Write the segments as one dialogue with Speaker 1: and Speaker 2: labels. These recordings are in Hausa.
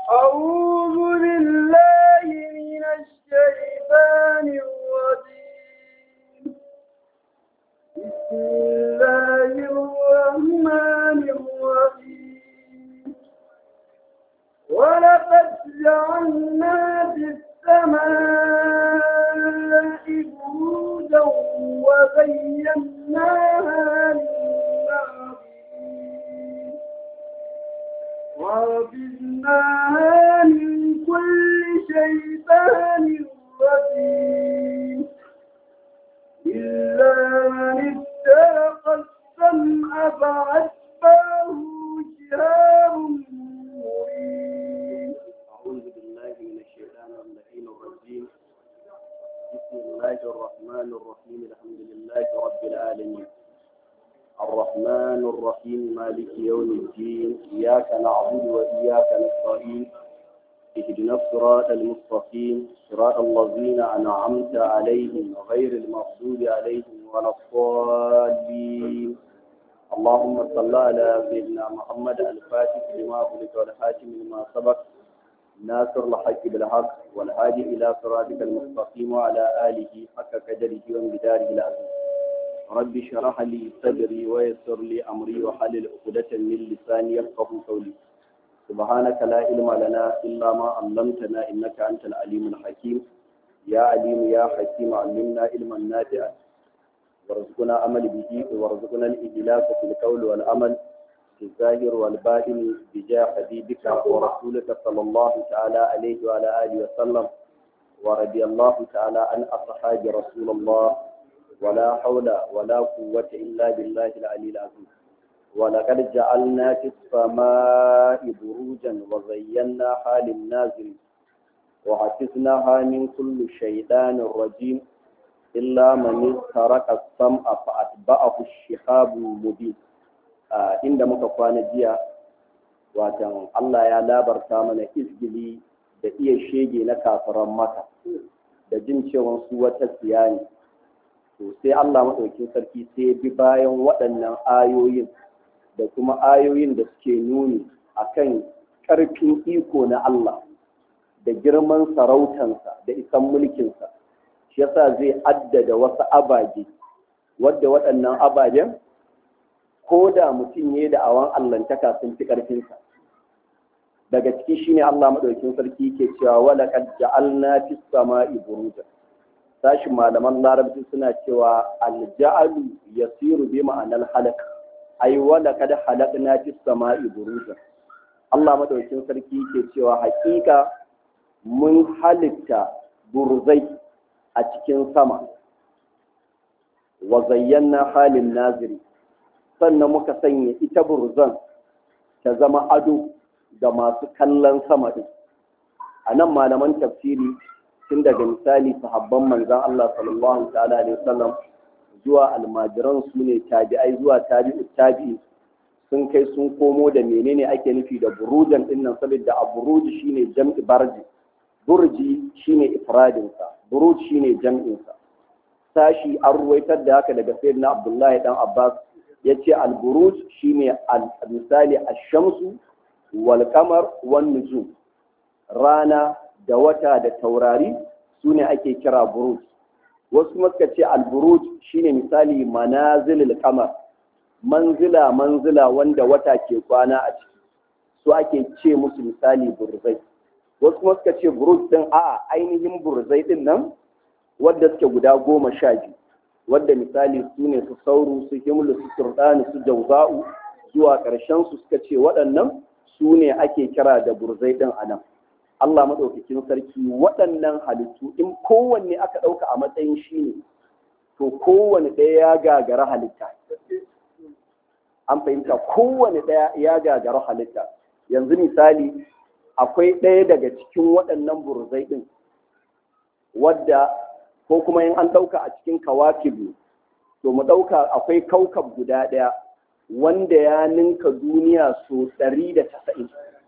Speaker 1: أعوذ بالله من الشيطان الرجيم بسم الله الرحمن الرحيم ولقد جعلنا في السماء بروجا وزيناها للناظرين وحفظناها من كل شيطان رجيم إلا من استرق السمع فأتبعه شهاب مبين
Speaker 2: أعوذ بالله من الشيطان اللعين الرجيم بسم الله الرحمن الرحيم الحمد لله رب العالمين الرحمن الرحيم مالك يوم الدين إياك نعبد وإياك نستعين اهدنا الصراط المستقيم صراط الذين أنعمت عليهم غير المغضوب عليهم ولا الضالين اللهم صل على سيدنا محمد الفاتح لما خلق والحاكم لما سبق ناصر الحق بالحق والهادي إلى صراطك المستقيم وعلى آله حق قدره وانبداره العظيم رب اشرح لي صدري ويسر لي أمري وحلل عقدة من لساني يفقه قولي سبحانك لا علم لنا إلا ما علمتنا إنك أنت العليم الحكيم يا عليم يا حكيم علمنا علما نافعا وارزقنا عمل به وارزقنا الإجلاس في القول والعمل في الظاهر والباطن بجاه حبيبك ورسولك صلى الله تعالى عليه وعلى آله وسلم ورضي الله تعالى عن أصحاب رسول الله ولا حول ولا قوة إلا بالله العلي العظيم ولقد جعلنا في السماء بروجا وزيناها للنازل وحفظناها من كل شيطان رجيم إلا من استرك السمع فأتبعه الشهاب المبين Uh, inda muka kwana jiya watan Allah ya labarta mana izgili da iya shege na kafiran maka da jin cewa su wata siya ne to sai Allah maɗaukin sarki sai bi bayan waɗannan ayoyin da kuma ayoyin da suke nuni akan ƙarfin iko na Allah da girman sarautansa da isan mulkinsa shi yasa zai addada wasu abaje wadda waɗannan ababen ko da mutum ya da awan allantaka sun fi ƙarfinsa daga ciki shine Allah maɗaukin sarki ke cewa wala qad ja'alna fis sama'i burujan sashin malaman larabci suna cewa alja'alu yasiru bi ma'anar halak ai wala qad halaqna fis sama'i burujan Allah maɗaukin sarki ke cewa hakika mun halitta burzai a cikin sama wa zayyana halin naziri sannan muka sanya ita burzan ta zama ado ga masu kallon sama ɗin a nan malaman tafsiri tun daga misali sahabban manzan Allah sallallahu ta'ala alaihi wasallam zuwa almajiran su ne tabi'ai zuwa tabi'u tabi'i sun kai sun komo da menene ake nufi da burujan din nan saboda a buruji shine jam'i barji burji shine ifradinsa buruj shine jam'insa sashi an ruwaitar da haka daga sayyidina Abdullahi dan Abbas ya ce alburuj shi ne misali ashamsu wal kamar wan nujum rana da wata da taurari su ne ake kira buruj wasu kuma suka ce alburuj shi ne misali manazilil kamar manzila manzila wanda wata ke kwana a ciki su ake ce musu misali burzai wasu kuma suka ce buruj din a ainihin burzai din nan wadda suke guda goma sha biyu wadda misali su ne su sauru su himlu su turɗani su jauza'u zuwa ƙarshen su suka ce waɗannan su ne ake kira da burzai ɗin a nan Allah maɗaukakin sarki waɗannan halittu in kowanne aka ɗauka a matsayin shi ne to kowanne ɗaya ya gagara halitta an fahimta kowanne ɗaya ya gagara halitta yanzu misali akwai ɗaya daga cikin waɗannan burzai ɗin wadda ko kuma in an ɗauka a cikin kawakibu to mu ɗauka akwai kaukab guda ɗaya wanda ya ninka duniya so ɗari da tasa'in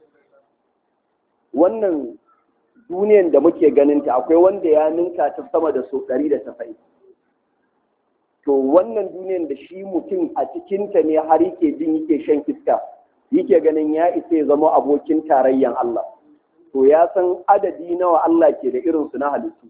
Speaker 2: wannan duniyan da muke ganinta akwai wanda ya ninka ta sama da so ɗari da tasa'in to wannan duniyan da shi mutum a cikinta ne har yake jin yake shan iska yake ganin ya isa ya zama abokin tarayyan Allah to ya san adadi nawa Allah ke da irinsu na halittu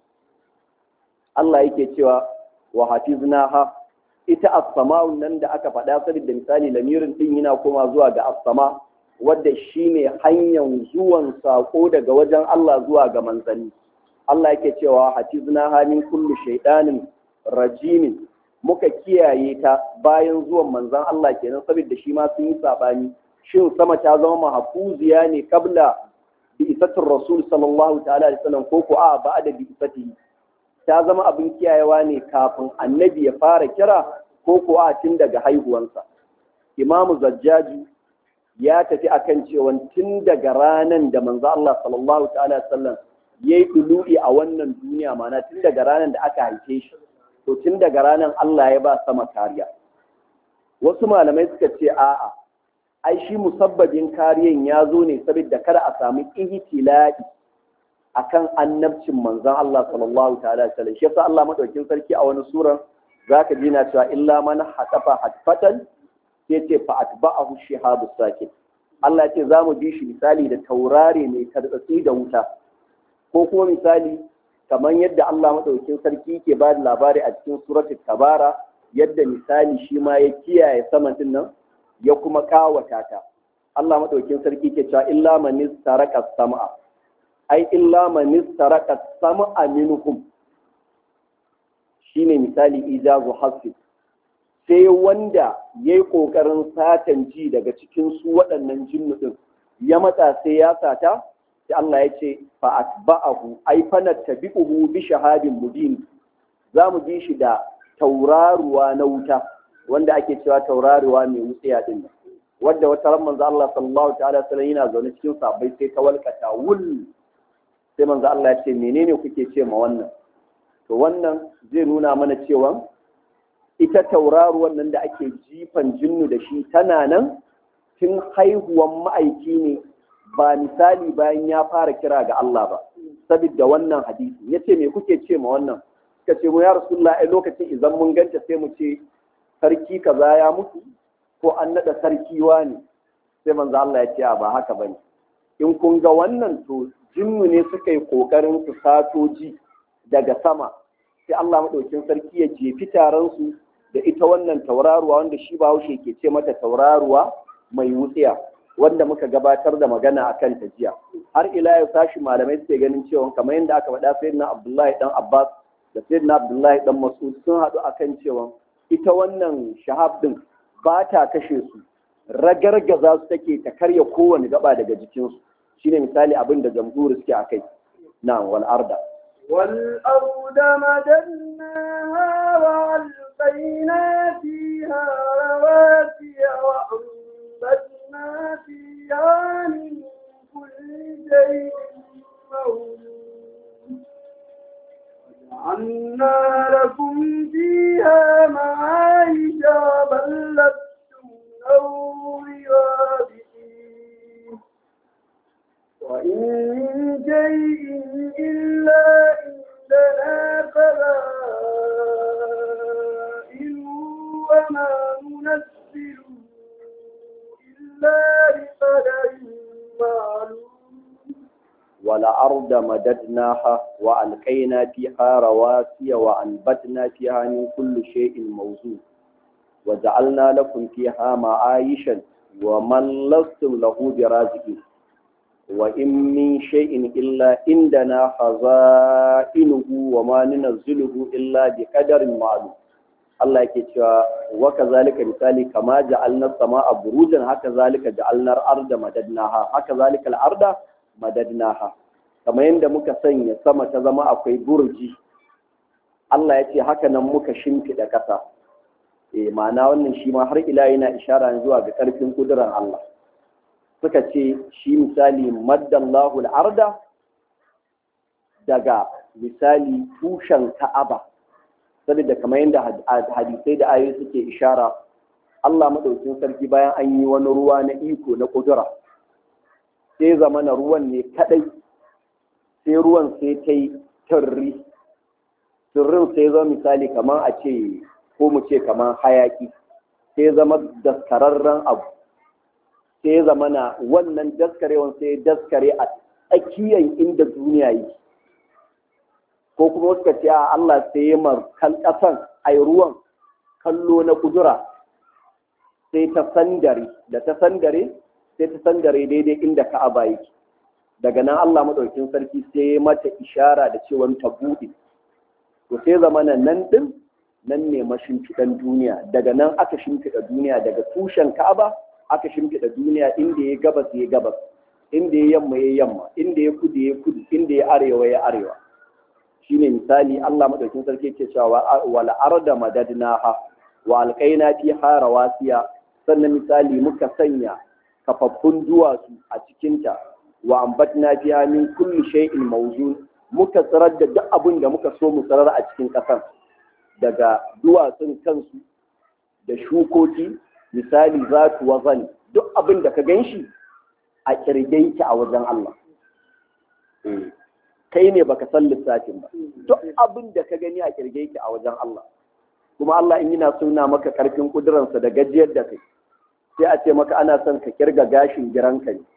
Speaker 2: Allah yake cewa wa hafiznaha ita as-sama'un nan da aka faɗa saboda misali lamirin din yana koma zuwa ga as-sama wadda shine hanyar zuwan sako daga wajen Allah zuwa ga manzanni Allah yake cewa hafiznaha min kulli shaytanin rajimin muka kiyaye ta bayan zuwan manzan Allah kenan saboda shi ma sun yi sabani shin sama ta zama mahfuziya ne kabla bi isatin rasul sallallahu ta'ala alaihi wasallam ko ko a ba da bi isatihi ta zama abin kiyayewa ne kafin annabi ya fara kira ko ko a tun daga haihuwansa imamu zajjaji ya tafi akan cewa tun daga ranan da manzo Allah sallallahu ta'ala alaihi wasallam yayi dulu'i a wannan duniya mana tun daga ranan da aka haife shi to tun daga ranan Allah ya ba sama kariya wasu malamai suka ce a'a ai shi musabbabin kariyan ya zo ne saboda kada a samu ihtila'i akan annabcin manzon Allah sallallahu ta'ala alaihi wasallam shi yasa Allah madaukin sarki a wani suran zaka ji na cewa illa man hatafa hatfatan sai ce fa atba'ahu shihabu sakin Allah ce za mu bi shi misali da taurare mai tartsatsi da wuta ko kuma misali kamar yadda Allah madaukin sarki ke ba da labari a cikin suratul tabara yadda misali shi ma ya kiyaye saman din nan ya kuma kawata ta Allah madaukin sarki ke cewa illa man istaraka sam'a ai illa man istaraka sam'a minhum shine misali ijazu hasfi sai wanda yayi kokarin satan ji daga cikin su waɗannan jinnu din ya matsa sai ya sata sai Allah ya ce fa atba'ahu ai fa nattabi'uhu bi shahadin mubin za mu bi shi da tauraruwa na wuta wanda ake cewa tauraruwa mai wutsiya din nan wadda wata ran manzo Allah sallallahu ta'ala sallam yana zaune cikin sabai sai ta walkata wul sai manzo Allah ya ce menene kuke ce ma wannan to wannan zai nuna mana cewa ita tauraruwan nan da ake jifan jinnu da shi tana nan tun haihuwan ma'aiki ne ba misali bayan ya fara kira ga Allah ba saboda wannan hadisi yace me kuke ce ma wannan suka ce mu ya rasulullah ai lokacin idan mun ganta sai mu ce sarki kaza ya mutu ko an nada sarki wani sai manzo Allah ya ce ba haka bane in kun ga wannan to jinnu ne suka yi kokarin su satoji daga sama sai Allah madaukin sarki ya jefi taron su da ita wannan tauraruwa wanda shi Bahaushe ke ce mata tauraruwa mai wutsiya wanda muka gabatar da magana akan ta jiya har ila yau sashi malamai suke ganin cewa kamar yadda aka faɗa sayyidina Abdullahi dan Abbas da sayyidina Abdullahi dan Mas'ud sun haɗu akan cewa ita wannan shahab din ba ta kashe su ragargaza su take ta karya kowane gaba daga jikinsu shine misali abin da jamhuri suke akai na wal arda
Speaker 1: wal arda madannaha wa alqayna fiha rawasiya wa ambatna fiha min kulli shay'in mawjud وجعلنا لكم فيها معايش بل لستم له بوابئين وإن من شيء إلا عندنا خزائن وما ننزله إلا بقدر معلوم
Speaker 2: والأرض مددناها وألقينا فيها رواسي وأنبتنا فيها من كل شيء موزون وجعلنا لكم فيها معايشا ومن لستم له برازقين وإن من شيء إلا عندنا خزائنه وما ننزله إلا بقدر معلوم Allah yake cewa wa kazalika misali kama ja'alna samaa burujan haka zalika ja'alna al-arda madadnaha haka zalika al-arda madadnaha kamar yadda muka sanya sama ta zama akwai burji Allah ya ce haka nan muka shimfiɗa ƙasa eh ma'ana wannan shi ma har ila yana ishara zuwa ga ƙarfin kudurar Allah suka ce shi misali maddallahu al-arda daga misali tushen Ka'aba saboda kamar yadda hadisai da ayoyi suke ishara Allah madaukin sarki bayan an yi wani ruwa na iko na kudura sai zama na ruwan ne kadai sai ruwan sai ta yi turri turrin sai zama misali kamar a ce ko mu ce kamar hayaki sai zama daskararren abu sai zama na wannan daskarewan sai daskare a tsakiyar inda duniya yake ko kuma suka ce a Allah sai ya mar ƙasan ai ruwan kallo na kudura sai ta sandare da ta sandare sai ta sandare daidai inda ka'aba yake daga nan Allah madaukin sarki sai ya mata ishara da cewa ta buɗe to sai zamana nan din nan ne mashimfiɗan duniya daga nan aka shimfiɗa duniya daga tushen ka'aba aka shimfiɗa duniya inda ya gabas ya gabas inda ya yamma ya yamma inda ya kudu ya kudu inda ya arewa ya arewa shine misali Allah madaukin sarki yake cewa wal arda madadnaha wa alqaina fiha rawasiya sannan misali muka sanya kafaffun duwatsu a cikinta wa ambatna fiha min kulli shay'in mawzun muka tsirar da duk abin da muka so mu tsirar a cikin ƙasar daga duwatsun kansu da shukoki misali zatu wazan duk abin da ka ganshi a kirge a wajen Allah kai ne baka san lissafin ba duk abin da ka gani a kirge a wajen Allah kuma Allah in yana suna maka karfin kuduransa da gajiyar da kai sai a ce maka ana son ka kirga gashin giranka ne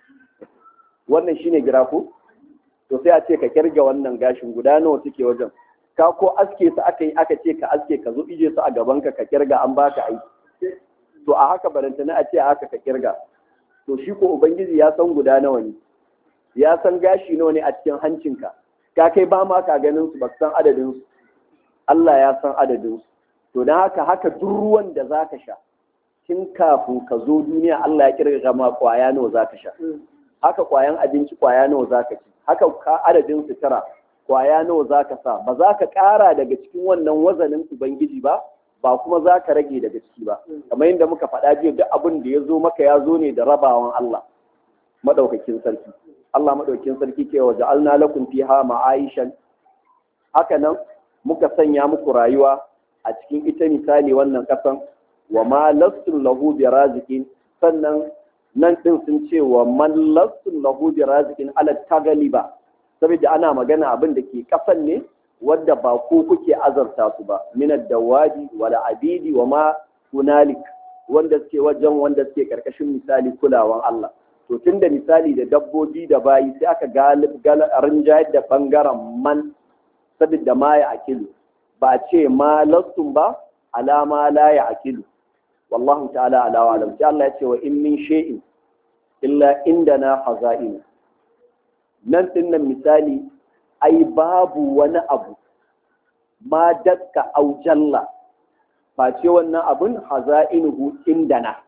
Speaker 2: wannan shine gira ko to sai a ce ka kirga wannan gashin guda nawa suke wajen ka ko aske su aka yi aka ce ka aske ka zo ije su a gaban ka ka kirga an baka aiki to a haka barantana a ce a haka ka kirga to shi ko ubangiji ya san guda nawa ne ya san gashi nawa ne a cikin hancinka ka kai ba ma ka ganin su ba san adadin su Allah ya san adadin su to dan haka haka duk ruwan da zaka sha tun kafin ka zo duniya Allah ya kirga ma kwaya nawa zaka sha haka kwayan abinci kwaya nawa zaka ci haka ka adadin sutura kwaya nawa zaka sa ba za ka ƙara daga cikin wannan wazanin ubangiji ba ba kuma za ka rage daga ciki ba kamar yadda muka faɗa jiya duk abin da ya zo maka ya zo ne da rabawan Allah madaukakin sarki Allah madaukakin sarki ke wa ja'alna lakum fiha ma'aishan haka nan muka sanya muku rayuwa a cikin ita misali wannan kasan wa ma lastum lahu biraziqin sannan nan ɗin sun ce wa man lassun lahu bi razikin ala tagaliba saboda ana magana abin da ke kasan ne wadda ba ko kuke azarta su ba min dawadi wala abidi wa ma hunalik wanda suke wajen wanda suke karkashin misali kulawan Allah to tunda misali da dabbobi da bayi sai aka galib rinjayar da bangaren man saboda ma ya akilu ba ce ma lassun ba alama la ya akilu wallahu ta'ala ala wa alam sai Allah ya ce wa in min shay'in illa indana khaza'in nan din nan misali ai babu wani abu ma dakka au jalla ba ce wannan abun haza'inuhu indana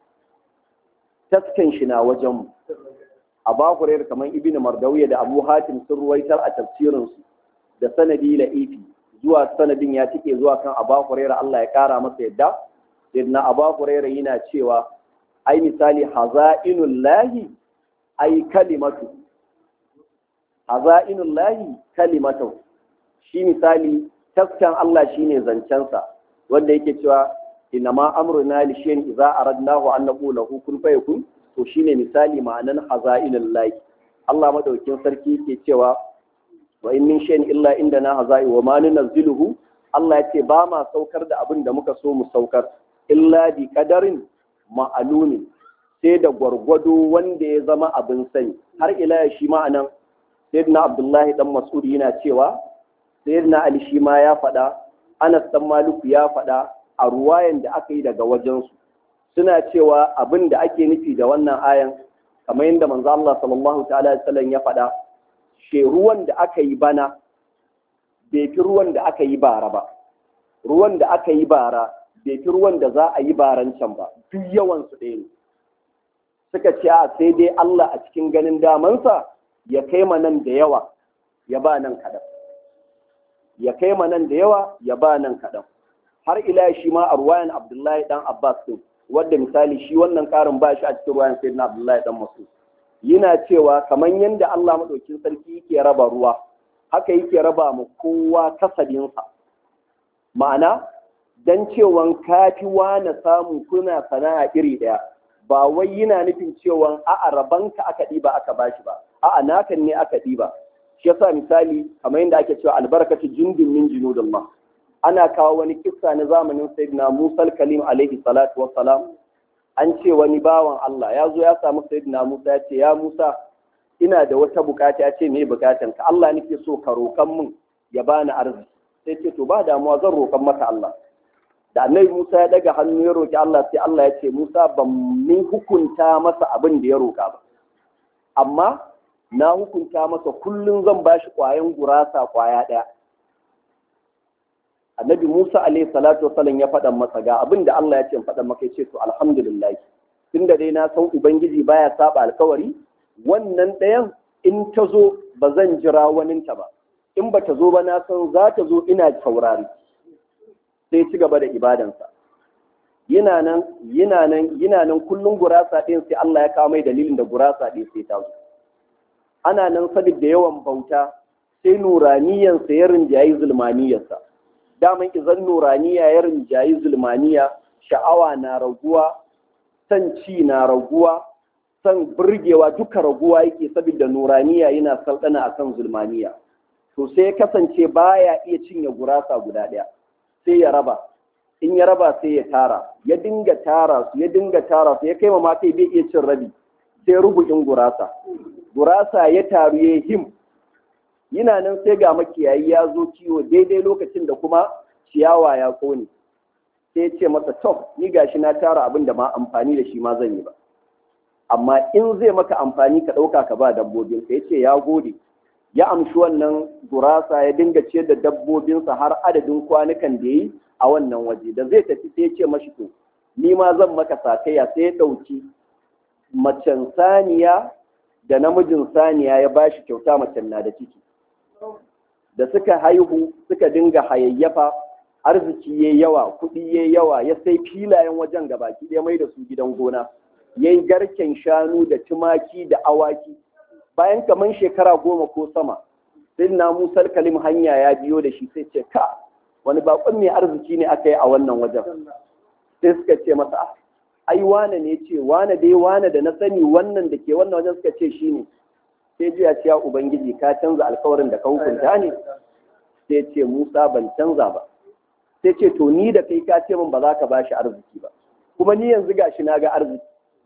Speaker 2: taskan shi na wajen mu a bakurar kamar ibn mardawiya da abu hatim sun ruwaitar a tafsirinsu da sanadi la'ifi zuwa sanadin ya tike zuwa kan abu hurairah Allah ya kara masa yadda sayyidina abu hurairah yana cewa ai misali haza'inul lahi ai kalimatu haza'inul lahi kalimatu shi misali taskan Allah shine zancensa wanda yake cewa inna ma amruna li shay'in idza aradnahu an naqula hu kun fayakun to shine misali ma'anan haza'inul lahi Allah madaukin sarki yake cewa wa in min shay'in illa indana haza'i wa ma nunzilu Allah ya ce ba ma saukar da abin da muka so mu saukar illa bi kadarin ma'alumi sai da gwargwado wanda ya zama abin sani har ila ya shi ma'anan sayyidina abdullahi dan mas'ud yana cewa sayyidina ali shi ma ya faɗa anas dan maliku ya faɗa a ruwayan da aka yi daga wajensu suna cewa abin da ake nufi da wannan ayan kamar yadda manzo Allah sallallahu ta'ala alaihi wasallam ya faɗa she ruwan da aka yi bana bai fi ruwan da aka yi bara ba ruwan da aka yi bara bai fi ruwan da za a yi baran can ba duk yawan su ɗaya ne suka ce a sai dai Allah a cikin ganin damansa ya kai ma nan da yawa ya ba nan kaɗan ya kai ma nan da yawa ya ba nan kaɗan har ila shi ma a ruwayan Abdullahi dan Abbas din wadda misali shi wannan ƙarin ba shi a cikin ruwayan Sayyidina Abdullahi dan Mas'ud yana cewa kamar yadda Allah maɗaukin sarki yake raba ruwa haka yake raba mu kowa kasabinsa ma'ana dan cewan kafi na samu kuna sana'a iri ɗaya ba wai yana nufin cewan a'a rabanka aka ɗiba aka bashi ba a'a nakan ne aka ɗiba shi yasa misali kamar yadda ake cewa albarkatu jundun min junudillah ana kawo wani kissa na zamanin sayyidina Musa kalim alaihi salatu wassalam an ce wani bawan Allah ya zo ya samu sayyidina Musa ya ce ya Musa ina da wata bukata ya ce me bukatan ka Allah nake so ka roƙan mun ya bani arziki sai ce to ba damuwa zan roƙan maka Allah da annabi Musa ya daga hannu ya roƙi Allah sai Allah ya ce Musa ban ni hukunta masa abin da ya roƙa ba amma na hukunta masa kullum zan bashi ƙwayan gurasa ƙwaya ɗaya annabi Musa alaihi salatu wasallam ya faɗa masa ga abin da Allah ya ce faɗa maka ya ce to alhamdulillah tunda dai na san ubangiji baya saba alkawari wannan ɗayan in ta zo ba zan jira waninta ba in ba ta zo ba na san za ta zo ina saurari sai ci gaba da ibadansa yana nan yana nan yana nan kullum gurasa ɗin sai Allah ya kawo mai dalilin da gurasa ɗin sai ta zo ana nan saboda yawan bauta sai nuraniyansa ya rinjayi zulmaniyarsa daman izan nuraniya ya rinjayi zulmaniya sha'awa na raguwa san ci na raguwa san burgewa duka raguwa yake saboda nuraniya yana salɗana akan zulmaniya to sai ya kasance baya iya cinye gurasa guda ɗaya sai ya raba in ya raba sai ya tara ya dinga tara su ya dinga tara su ya kai ma kai bai iya cin rabi sai rubu'in gurasa gurasa ya taru ya him yana nan sai ga makiyayi ya zo kiwo daidai lokacin da kuma ciyawa ya kone sai ya ce masa to ni gashi na tara abin da ma amfani da shi ma zan yi ba amma in zai maka amfani ka ɗauka ka ba dabbobin ka ya ce ya gode ya amshi wannan gurasa ya dinga ciyar da dabbobinsa har adadin kwanukan da yi a wannan waje da zai tafi sai ya ce mashi to ni ma zan maka sakayya sai ya ɗauki macen saniya da namijin saniya ya ba shi kyauta macen na da ciki da suka haihu suka dinga hayayyafa arziki ya yawa kuɗi ya yawa ya sai filayen wajen gabaki ɗaya mai da su gidan gona ya yi garken shanu da tumaki da awaki bayan kamar shekara goma ko sama sai na musar kalim hanya ya biyo da shi sai ce ka wani bakon mai arziki ne aka yi a wannan wajen sai suka ce masa ai wane ne ce wane dai wane da na sani wannan da ke wannan wajen suka ce shi ne sai ji ya ce ya ubangiji ka canza alkawarin da ka hukunta ne sai ce musa ban canza ba sai ce to ni da kai ka ce min ba za ka bashi arziki ba kuma ni yanzu gashi na ga arziki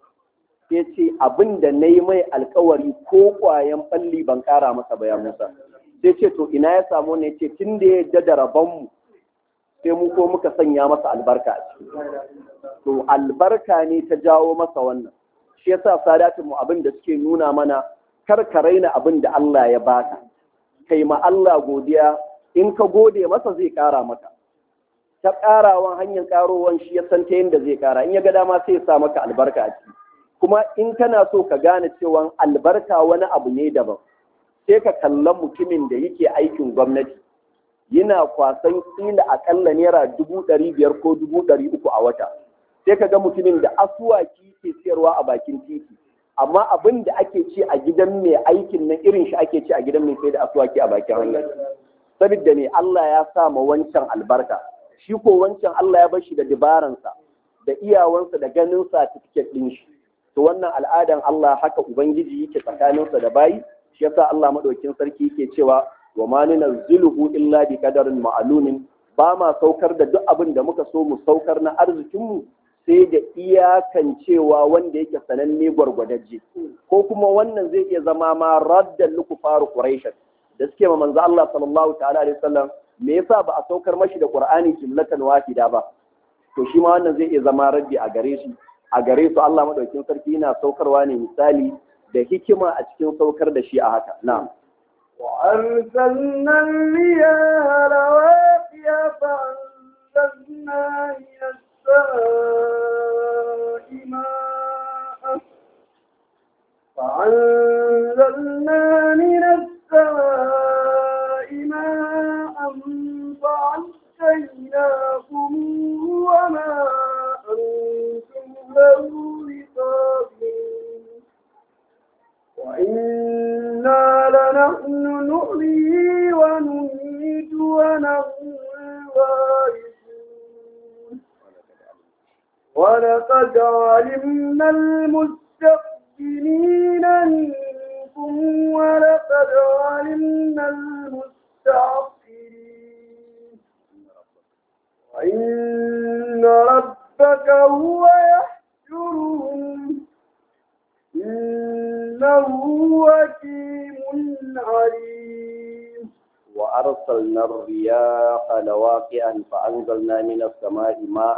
Speaker 2: sai ce abin da na yi mai alkawari ko kwayan balli ban kara masa ba ya musa sai ce to ina ya samu ne ce tun da ya yadda da rabonmu sai mu ko muka sanya masa albarka a ciki to albarka ne ta jawo masa wannan shi yasa sadatin mu abin da suke nuna mana kar ka raina abin da Allah ya baka kai ma Allah godiya in ka gode masa zai kara maka ta karawan hanyar karowan shi ya san ta yadda zai kara in ya ga dama sai ya sa maka albarka a ciki kuma in kana so ka gane cewa albarka wani abu ne daban sai ka kalla mutumin da yake aikin gwamnati yana kwasan kila akalla naira dubu ɗari biyar ko dubu ɗari uku a wata sai ka ga mutumin da asuwaki ke siyarwa a bakin titi amma abin da ake ci a gidan mai aikin nan irin shi ake ci a gidan mai sai da asuwaki a bakin hanya saboda ne Allah ya sa ma wancan albarka shi ko wancan Allah ya bar shi da dabaransa da iyawansa da ganin certificate ɗin shi to wannan al'adan Allah haka ubangiji yake tsakaninsa da bayi shi yasa Allah madaukin sarki yake cewa wa ma nunazziluhu illa bi qadarin ma'lumin ba ma saukar da duk abin da muka so mu saukar na arzikinmu sai da iyakan cewa wanda yake sananne gwargwadajje ko kuma wannan zai iya zama ma raddan luku faru quraish da suke ma manzo Allah sallallahu ta'ala alaihi wasallam me yasa ba a saukar mashi da qur'ani jumlatan wahida ba to shi ma wannan zai iya zama raddi a gare shi a gare su Allah madaukin sarki yana saukarwa ne misali da hikima a cikin saukar da shi a haka na'am
Speaker 1: وأرسلنا الرياح رواسي فأنزلنا من السماء ماء فأنزلنا من السماء ماء فعسيناكم وما أنتم له بقادرين وإنا لنحن نحيي ونميت ونحن الوارثون ولقد علمنا المستقدمين منكم ولقد علمنا المستعقرين وإن ربك هو يحشرهم إن إنه حكيم عليم
Speaker 2: وأرسلنا الرياح لواقعا فأنزلنا من السماء ماء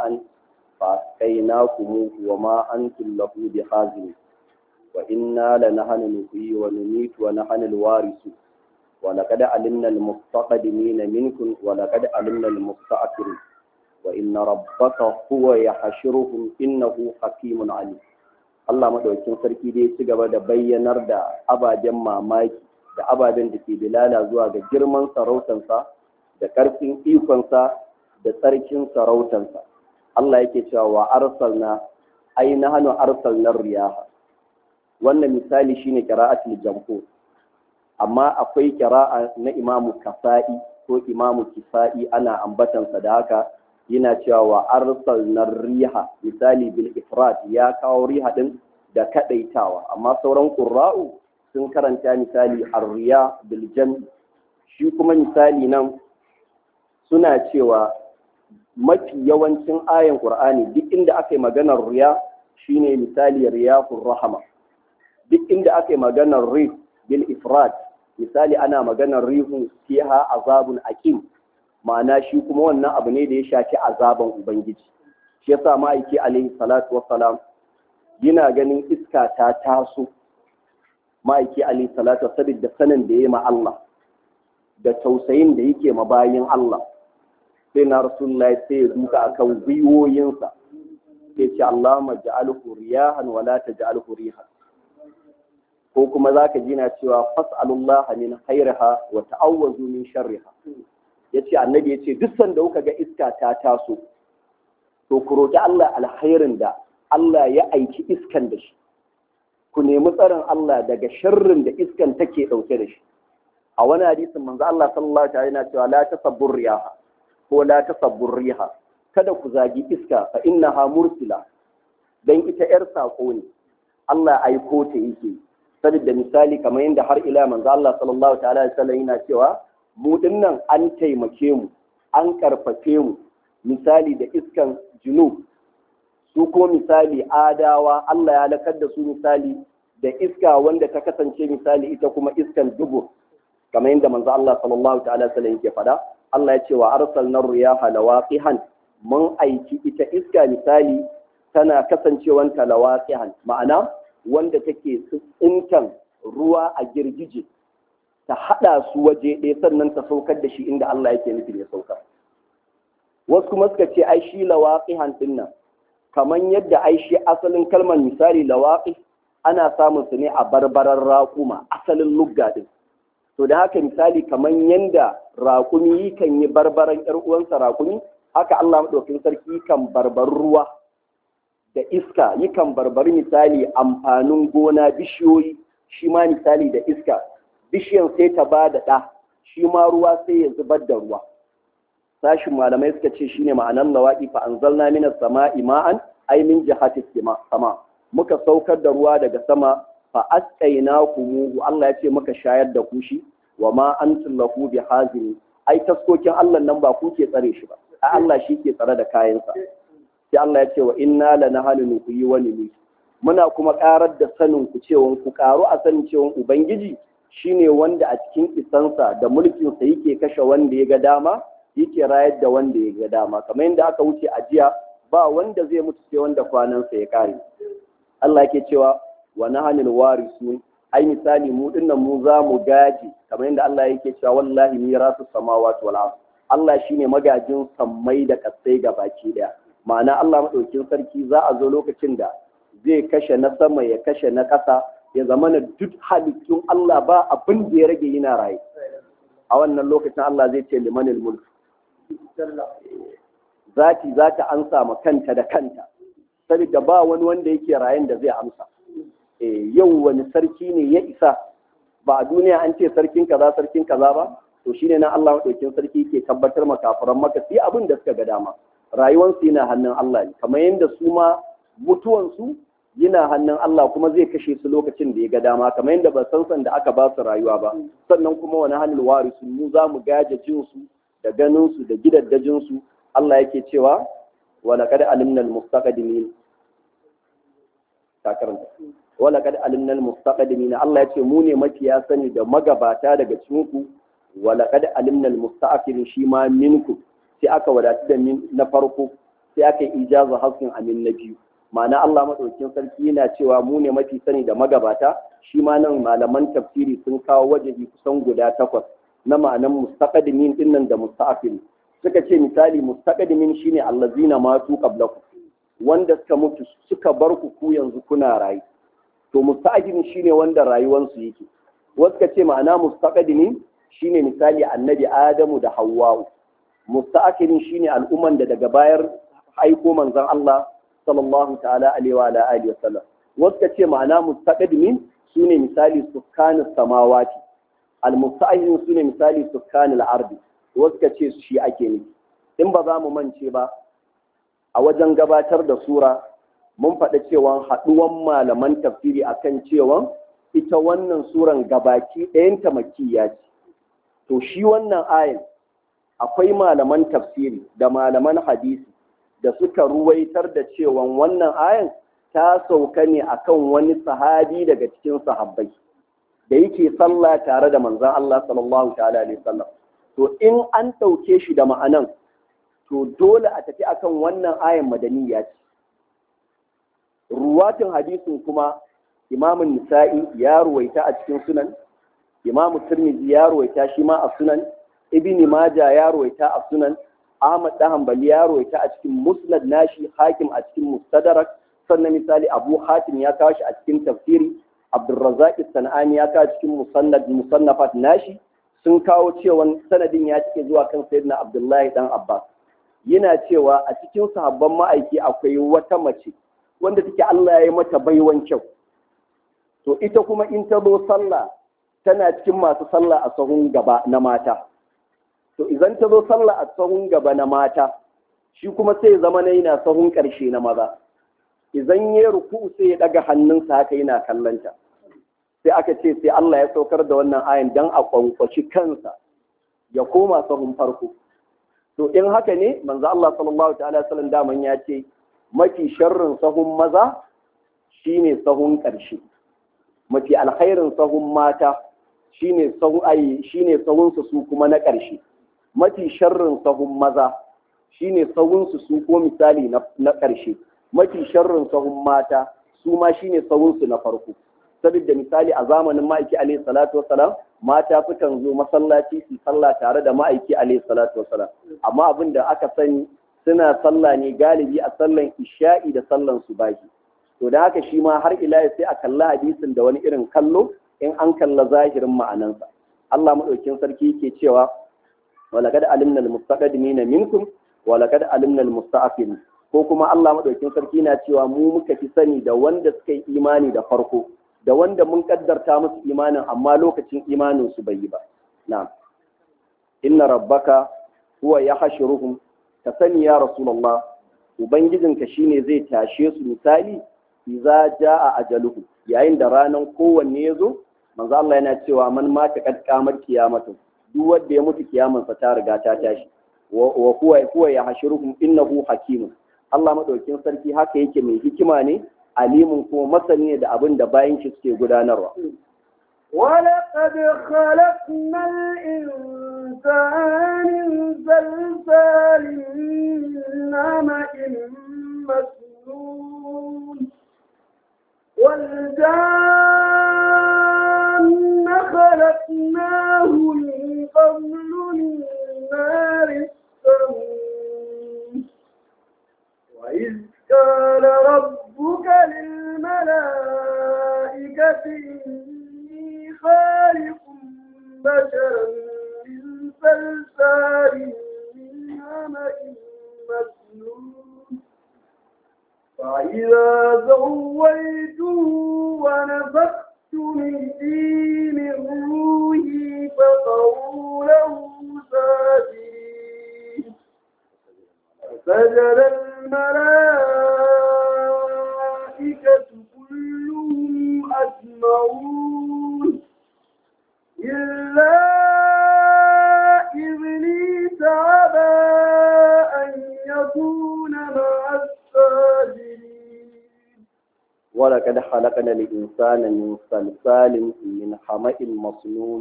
Speaker 2: فأسقيناكموه وما أنتم له بخازنين وإنا لنحن نحيي ونميت ونحن الوارثون ولقد علمنا المستقدمين منكم ولقد علمنا المستأخرين وإن ربك هو يحشرهم إنه حكيم عليم Allah madaukakin sarki dai ci gaba da bayyanar da ababen mamaki da ababen da ke bilala zuwa ga girman sarautansa da ƙarfin ikonsa da tsarkin sarautansa Allah yake cewa wa arsalna ai na hannu arsalnar riyaha wannan misali shine qira'atul jamhur amma akwai qira'a na imamu kasa'i ko imamu kisa'i ana ambatansa da haka yana cewa wa arsalnar riha misali bil ifrad ya kawo riha din da kadaitawa amma sauran qurra'u sun karanta misali arriya bil jam shi kuma misali nan suna cewa mafi yawancin ayan qur'ani duk inda aka yi maganar riya shine misali riyafur rahama duk inda aka yi maganar rih bil ifrad misali ana maganar rihun fiha azabun aqim ma'ana shi kuma wannan abu ne da ya shafi azaban ubangiji shi yasa ma'aiki alaihi salatu wassalam yana ganin iska ta taso ma'aiki alaihi salatu saboda sanin da ya ma Allah da tausayin da yake ma bayin Allah sai na rasulullahi sai ya duka akan gwiwoyinsa sai ce Allahumma ja'alhu riyahan wa la taj'alhu rihan ko kuma zaka ji na cewa fas'alullaha min khairiha wa ta'awwazu min sharriha yace annabi yace duk sanda kuka ga iska ta taso to ku roki Allah alkhairin da Allah ya aiki iskan da shi ku nemi tsarin Allah daga sharrin da iskan take dauke da shi a wani hadisin manzo Allah sallallahu alaihi wasallam cewa la tasabbur riyaha ko la tasabbur riha kada ku zagi iska fa innaha mursila dan ita yar sako ne Allah aiko ta yake saboda misali kamar yadda har ila manzo Allah sallallahu ta'ala alaihi wasallam yana cewa mu dinnan an taimake mu an karfafe mu misali da iskan junub su ko misali adawa Allah ya lakar da su misali da iska wanda ta kasance misali ita kuma iskan dubur kamar yadda manzo Allah sallallahu ta'ala sallam yake faɗa Allah ya ce wa arsalna riyaha lawaqihan mun aiki ita iska misali tana kasancewanta lawaqihan ma'ana wanda take tsintan ruwa a girgije ta haɗa su waje ɗaya sannan ta saukar da shi inda Allah yake nufi ya saukar wasu kuma suka ce ai shi lawaqihan dinnan kamar yadda ai shi asalin kalmar misali lawaqi ana samun su ne a barbaran raƙuma asalin lugga din to da haka misali kamar yadda raƙumi kan yi barbaran ƴar uwansa raƙumi haka Allah madaukakin sarki kan barbar ruwa da iska yakan barbari misali amfanin gona bishiyoyi shi ma misali da iska bishiyan sai ta ba da ɗa shi ma ruwa sai ya zubar da ruwa sashin malamai suka ce shine ma'anar lawaƙi fa anzalna minas sama'i ma'an ay min jihati sama muka saukar da ruwa daga sama fa asqaynakumuhu Allah ya ce muka shayar da ku shi wa ma antum lahu bihazini ai taskokin Allah nan ba ku ke tsare shi ba a Allah shi ke tsare da kayansa sai Allah ya ce wa inna lanahanu nuhyi wa numiit muna kuma karar da sanin ku cewa ku karu a sanin cewa ubangiji shine wanda a cikin isansa da mulkinsa yake kashe wanda ya ga dama yake rayar da wanda ya ga dama kamar yadda aka wuce a jiya ba wanda zai mutu sai wanda kwanansa ya kare Allah yake cewa wa nahanil warisun ai misali mu dinnan mu za mu gaji kamar yadda Allah yake cewa wallahi mirasu samawati wal ard Allah shine magajin sammai da kasai ga baki daya ma'ana Allah madaukin sarki za a zo lokacin da zai kashe na sama ya kashe na ƙasa ya zama na duk halittun Allah ba abin da ya rage yana raye a wannan lokacin Allah zai ce limanil mulk zati za ta ansa ma kanta da kanta saboda ba wani wanda yake rayen da zai amsa yau wani sarki ne ya isa ba a duniya an ce sarkin kaza sarkin kaza ba to shine na Allah madaukin sarki ke tabbatar ma kafiran maka sai abin da suka ga dama rayuwarsu yana hannun Allah ne kamar yadda su ma mutuwansu yana hannun Allah kuma zai kashe su lokacin da ya ga dama kamar yadda ba san san da aka ba su rayuwa ba sannan kuma wani hannun warisu mu za mu gaje jinsu da ganinsu da gidaddajinsu Allah yake cewa wa laqad alimna al-mustaqdimin ta karanta wala kad alimna almustaqdimin Allah ya ce mu ne mafiya sani da magabata daga cikin ku wala kad alimna almusta'akhirin shi ma minku sai aka wadatu da min na farko sai aka yi ijaza haskin amin na biyu ma'ana Allah madaukakin sarki yana cewa mu ne mafi sani da magabata shi ma nan malaman tafsiri sun kawo wajehi kusan guda takwas na ma'anan mustaqdimin dinnan da musta'akhirin suka ce misali mustaqdimin shine allazina matu qablakum wanda suka mutu suka bar ku ku yanzu kuna rayu to musta'dimin shine wanda rayuwansu yake wasu ka ce ma'ana mustaqdimin shine misali annabi adamu da hawwa'u musta'kirin shine al'umman da daga bayar aiko manzon Allah sallallahu ta'ala alaihi wa ala alihi wasallam wasu ka ce ma'ana mustaqdimin sune misali sukkanis samawati al-musta'kirin sune misali sukkanil ardi wasu ka ce shi ake nufi in ba za mu mance ba a wajen gabatar da sura mun faɗa cewa haɗuwan malaman tafsiri akan cewa ita wannan suran gabaki ɗayanta makiyya ce to shi wannan ayin akwai malaman tafsiri da malaman hadisi da suka ruwaitar da cewa wannan ayin ta sauka ne akan wani sahabi daga cikin sahabbai da yake sallah tare da manzon Allah sallallahu ta'ala alaihi wasallam to in an ɗauke shi da ma'anan to dole a tafi akan wannan ayan madaniya ce ruwatin hadisin kuma imamun nisa'i ya ruwaita a cikin sunan imamu tirmidhi ya ruwaita shi ma a sunan ibni maja ya ruwaita a sunan ahmad da hanbali ya ruwaita a cikin musnad nashi hakim a cikin mustadrak sannan misali abu hatim ya kawo shi a cikin tafsiri abdurrazzaq sanani ya kawo cikin musannad musannafat nashi sun kawo cewa sanadin ya cike zuwa kan sayyidina abdullahi dan abbas yana cewa a cikin sahabban ma'aiki akwai wata mace wanda take Allah ya yi mata baiwan kyau to ita kuma in ta zo sallah tana cikin masu sallah a sahun gaba na mata to idan ta zo sallah a sahun gaba na mata shi kuma sai zama na yana sahun ƙarshe na maza idan ya ruku sai ya daga hannunsa haka yana kallanta sai aka ce sai Allah ya saukar da wannan ayan dan a kwankwaci kansa ya koma sahun farko to in haka ne manzo Allah sallallahu ta'ala sallam daman ya ce mafi sharrin sahun maza shine sahun ƙarshe mafi alkhairin sahun mata shine sahun ai shine sahun su su kuma na ƙarshe mafi sharrin sahun maza shine sahun su su ko misali na ƙarshe mafi sharrin sahun mata su ma shine sahun su na farko saboda misali a zamanin ma'aiki alaihi salatu wasalam mata sukan zo masallaci su sallah tare da ma'aiki alaihi salatu wasalam amma abin da aka sani suna sallah ne galibi a sallan isha'i da sallan subahi to da haka shi ma har ila sai a kalla hadisin da wani irin kallo in an kalla zahirin ma'anansa Allah madaukin sarki yake cewa walaqad alimna almustaqdimina minkum walaqad alimna almusta'afin ko kuma Allah madaukin sarki na cewa mu muka fi sani da wanda suka yi imani da farko da wanda mun kaddarta musu imanin amma lokacin imanin su bai yi ba na'am inna rabbaka huwa yahshuruhum ka sani ya rasulullah ubangijinka shine zai tashe su misali idza jaa ajaluhu yayin da ranan kowanne ya zo manzo Allah yana cewa man mata kad kamar kiyamatu duk wanda ya mutu kiyamansa ta riga ta tashi wa huwa huwa yahshuruhum innahu hakimun Allah madaukin sarki haka yake mai hikima ne alimun kuma masani ne da abin da bayan shi suke gudanarwa.
Speaker 1: ولقد خلقنا الإنسان من زلزال من حمأ مسنون والجان خلقناه من قبل من نار السموم وإذ قال ربك للملائكة إني خالق بشرا من صلصال من حمأ مسنون فإذا سويته ونفخت من فيه من روحي فقعوا له ساجدين سجد الملائكة كلهم أجمعون إلا إبليس أبى أن يكون مع الساجدين
Speaker 2: ولقد خلقنا الإنسان الإنسان من صلصال من حمأ مسنون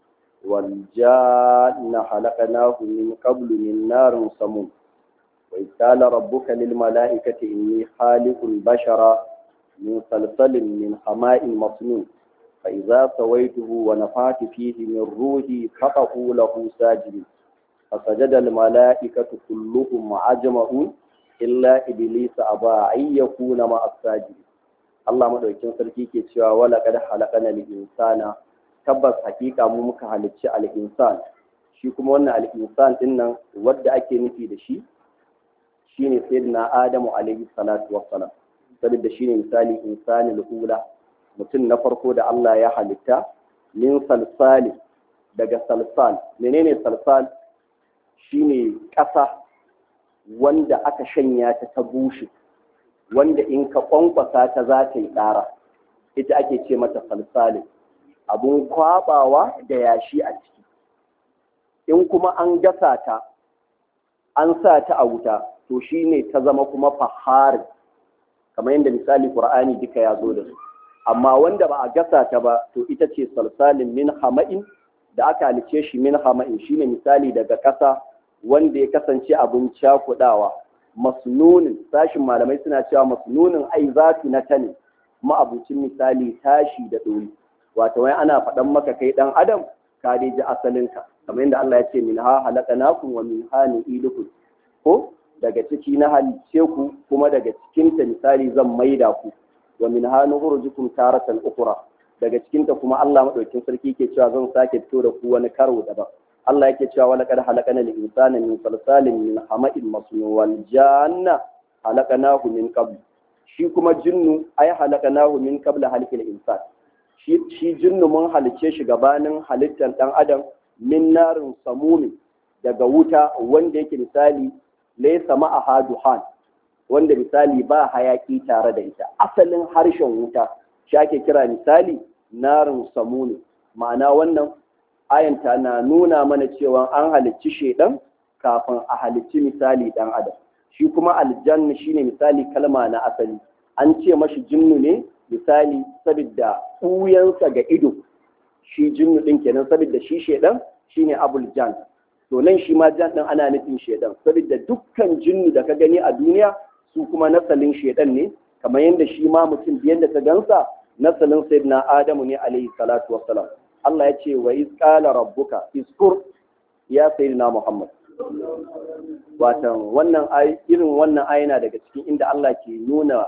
Speaker 2: والجان خلقناه من قبل من نار سموم وإذ قال ربك للملائكة إني خالق بشرا من صلصال من حماء مسنون فإذا سويته ونفعت فيه من روحي فقعوا له ساجدين فسجد الملائكة كلهم أجمعون إلا إبليس أبى أن يكون مع الساجدين Allah madaukakin sarki ke cewa wala kad halaqana al-insana tabbas hakika mu muka halicci al-insan shi kuma wannan al-insan din nan wanda ake nufi da shi shine sayyidina Adamu alaihi salatu wassalam saboda shine misali insanil ula mutum na farko da Allah ya halitta min salsali daga salsal menene salsal shine ƙasa wanda aka shanya ta ta bushe wanda in ka kwankwasa ta za ta yi ƙara ita ake ce mata salsalin abun kwabawa da yashi a ciki in kuma an gasa ta an sa ta a wuta to shine ta zama kuma faharin kamar yadda misali qur'ani duka ya zo da su amma wanda ba a gasa ta ba to ita ce salsalin min hama'in da aka halice shi min hama'in shine misali daga ƙasa wanda ya kasance abin cakudawa masnunin sashin malamai suna cewa masnunin ai zatu na tani ma'abucin misali tashi da ɗori wato wai ana faɗan maka kai ɗan adam ka dai ji asalinka kamar yadda Allah ya ce min ha halaqnakum wa min ha nu'idukum ko daga ciki na halice ku kuma daga cikinta misali zan maida ku wa min ha nukhrijukum taratan ukhra daga cikinta kuma Allah madaukakin sarki ke cewa zan sake fito da ku wani karo daban Allah yake cewa wala kad halaqana lil insana min salsalin min hama'in masnun wal janna halaqnahu min qabl shi kuma jinnu ay halaqnahu min qabl halqil insan shi shi jinnu mun halice shi gabanin halittar dan adam min narin samumi daga wuta wanda yake misali laysa ma'aha duhan wanda misali ba hayaki tare da ita asalin harshen wuta shi ake kira misali narin samuni ma'ana wannan ayanta na nuna mana cewa an halicci shedan kafin a halicci misali dan adam shi kuma aljanna shine misali kalma na asali an ce mashi jinnu ne misali saboda ɓuyansa ga ido shi jinnu din kenan saboda shi shedan shine abul jan to nan shi ma jan din ana nufin shedan saboda dukkan jinnu da ka gani a duniya su kuma nasalin shedan ne kamar yadda shi ma mutum yadda ka gansa nasalin sayyidina adamu ne alaihi salatu wassalam Allah ya ce wa izqala rabbuka iskur ya sayyidina Muhammad watan wannan irin wannan ayina daga cikin inda Allah ke nuna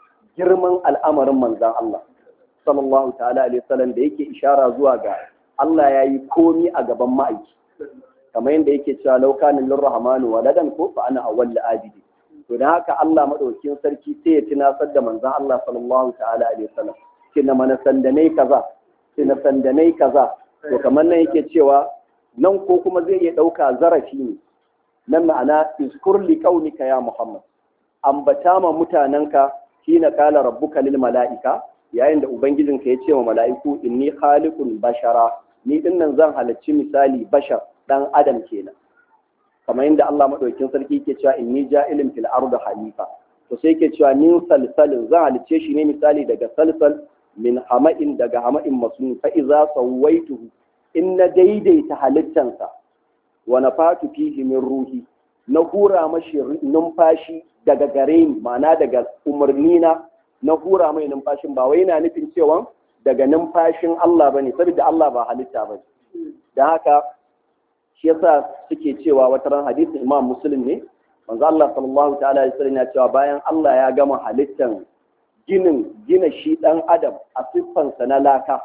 Speaker 2: girman al'amarin manzan Allah sallallahu ta'ala alaihi wasallam da yake ishara zuwa ga Allah ya yi komi a gaban ma'aiki kamar yadda yake cewa laukanin lirrahmanu waladan ko fa ana awwal abidi to dan haka Allah madaukakin sarki sai ya tunasar da manzan Allah sallallahu ta'ala alaihi wasallam kina mana sandanai kaza kina sandanai kaza to kamar nan yake cewa nan ko kuma zai iya ɗauka zarafi ne nan ma'ana iskur li kaunika ya Muhammad ambata ma mutanenka hina kala rabbuka lil mala'ika yayin da ubangijinka ya ce wa mala'iku inni khaliqun bashara ni dinnan zan halarci misali bashar dan adam kenan kamar yadda Allah madaukakin sarki ke cewa inni ja'ilin fil ardi halifa to sai ke cewa min salsalin zan halicce shi ne misali daga salsal min hama'in daga hama'in masnun fa iza sawaituhu in na daidaita halittansa wa nafatu fihi min ruhi na hura mashi numfashi daga gare ni ma'ana daga umarni na na hura mai numfashin ba wai yana nufin cewa daga numfashin Allah bane saboda Allah ba halitta bane dan haka shi yasa suke cewa wata ran hadisin Imam Muslim ne manzo Allah sallallahu ta'ala alaihi wasallam ya cewa bayan Allah ya gama halittan ginin gina shi dan adam a siffansa na laka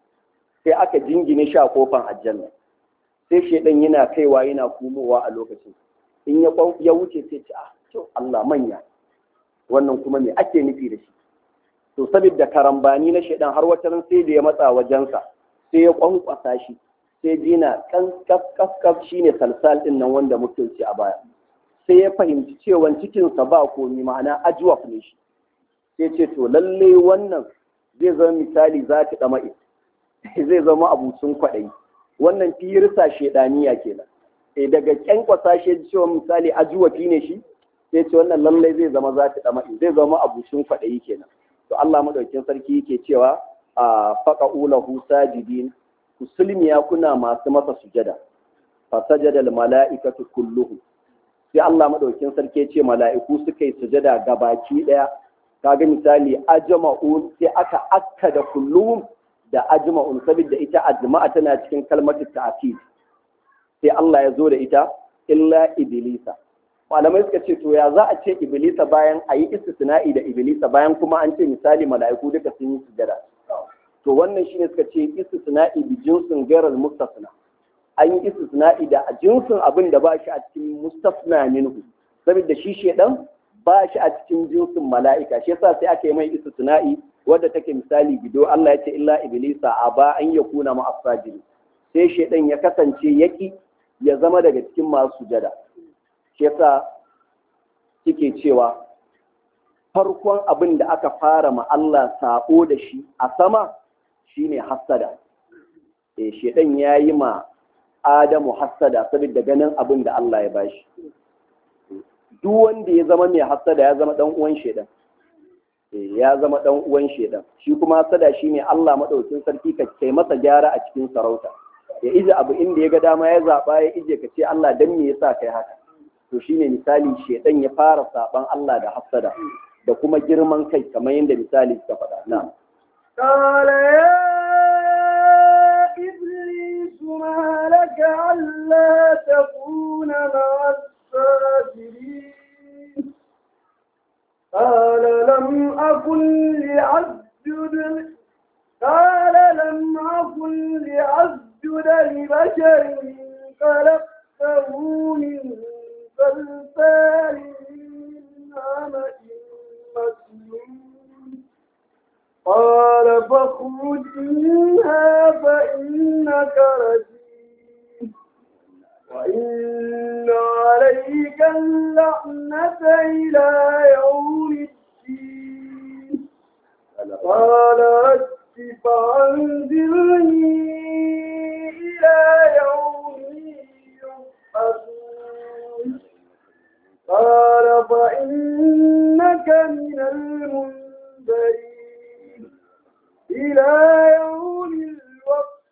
Speaker 2: sai aka jingine shi a kofan aljanna sai shedan yana kaiwa yana kumowa a lokacin in ya ya wuce sai ce ah to Allah manya wannan kuma me ake nufi da shi to saboda karambani na shedan har wata ran sai da ya matsa wajensa sai ya kwankwasa shi sai dina kan kaf kaf kaf shine salsal din nan wanda muke ci a baya sai ya fahimci cewa cikinsa ba komi ma'ana ajwaf ne shi sai ce to lalle wannan zai zama misali za ta dama zai zama abucin kwaɗayi wannan firisa shedaniya kenan e daga kyankwasa shi cewa misali ajuwafi ne shi sai ce wannan lallai zai zama za ta dama zai zama abucin kwaɗayi kenan to Allah madaukin sarki yake cewa a faqa'u lahu sajidin kusulmiya kuna masu masa sujada fa sajada al mala'ikatu kulluhum sai Allah madaukin sarki ya ce mala'iku suka yi sujada gabaki daya kaga misali ajma'un sai aka akka da kulluhum da ajma'un saboda ita ajma'a tana cikin kalmatu ta'kid sai Allah ya zo da ita illa iblisa malamai suka ce to ya za a ce iblisa bayan a yi istisna'i da iblisa bayan kuma an ce misali mala'iku duka sun yi sujada to wannan shine suka ce istisna'i bi jinsin gairar mustasna an yi istisna'i da jinsin abin da ba shi a cikin mustasna minhu saboda shi shedan ba shi a cikin jinsin mala'ika shi yasa sai aka yi mai istisna'i wadda take misali gido Allah ya ce illa iblisa aba an yakuna ma asajiri sai shedan ya kasance yaki ya zama daga cikin masu sujada shi yasa suke cewa farkon abin da aka fara ma Allah sako da shi a sama shine hassada eh shedan yayi ma Adamu hassada saboda ganin abin da Allah ya bashi duk wanda ya zama mai hassada ya zama dan uwan shedan eh ya zama dan uwan shedan shi kuma hassada shine Allah madaukin sarki ka kai masa gyara a cikin sarauta ya ije abu inda ya ga dama ya zaba ya ije ka ce Allah dan me yasa kai haka to shine misali shedan ya fara saban Allah da hassada da kuma girman kai kamar yadda misali suka faɗa na
Speaker 1: قال يا إبليس ما لك ألا تكون مع الساجدين قال لم أكن لأسجد قال لم أكن لأسجد لبشر خلقته من صلصال من حمأ مسنون قال فاخرج منها فإنك رجيم وإن عليك اللعنة إلى يوم الدين قال رب فأنذرني إلى يوم يبعثون قال فإنك من المنذرين إلى يوم الوقت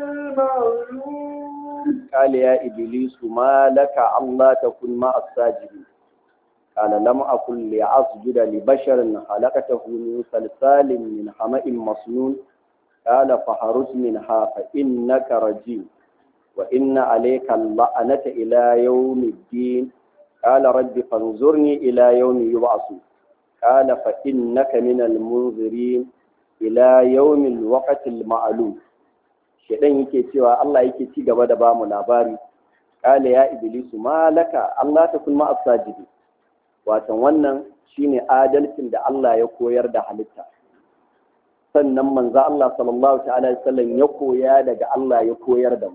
Speaker 1: المعلوم
Speaker 2: قال يا إبليس ما لك الله تكون مع الساجدين قال لم أكن لأسجد لبشر خلقته من صلصال من حمأ مسنون قال فخرج منها فإنك رجيم وإن عليك اللعنة إلى يوم الدين قال رب فانظرني إلى يوم يبعثون قال فإنك من المنذرين إلى يوم الوقت المعلوم shedan yake cewa Allah yake ci gaba da bamu labari kale ya iblisu malaka Allah ta kun ma asajidi watan wannan shine adalcin da Allah ya koyar da halitta sannan manzo Allah sallallahu ta'ala alaihi wasallam ya koya daga Allah ya koyar da mu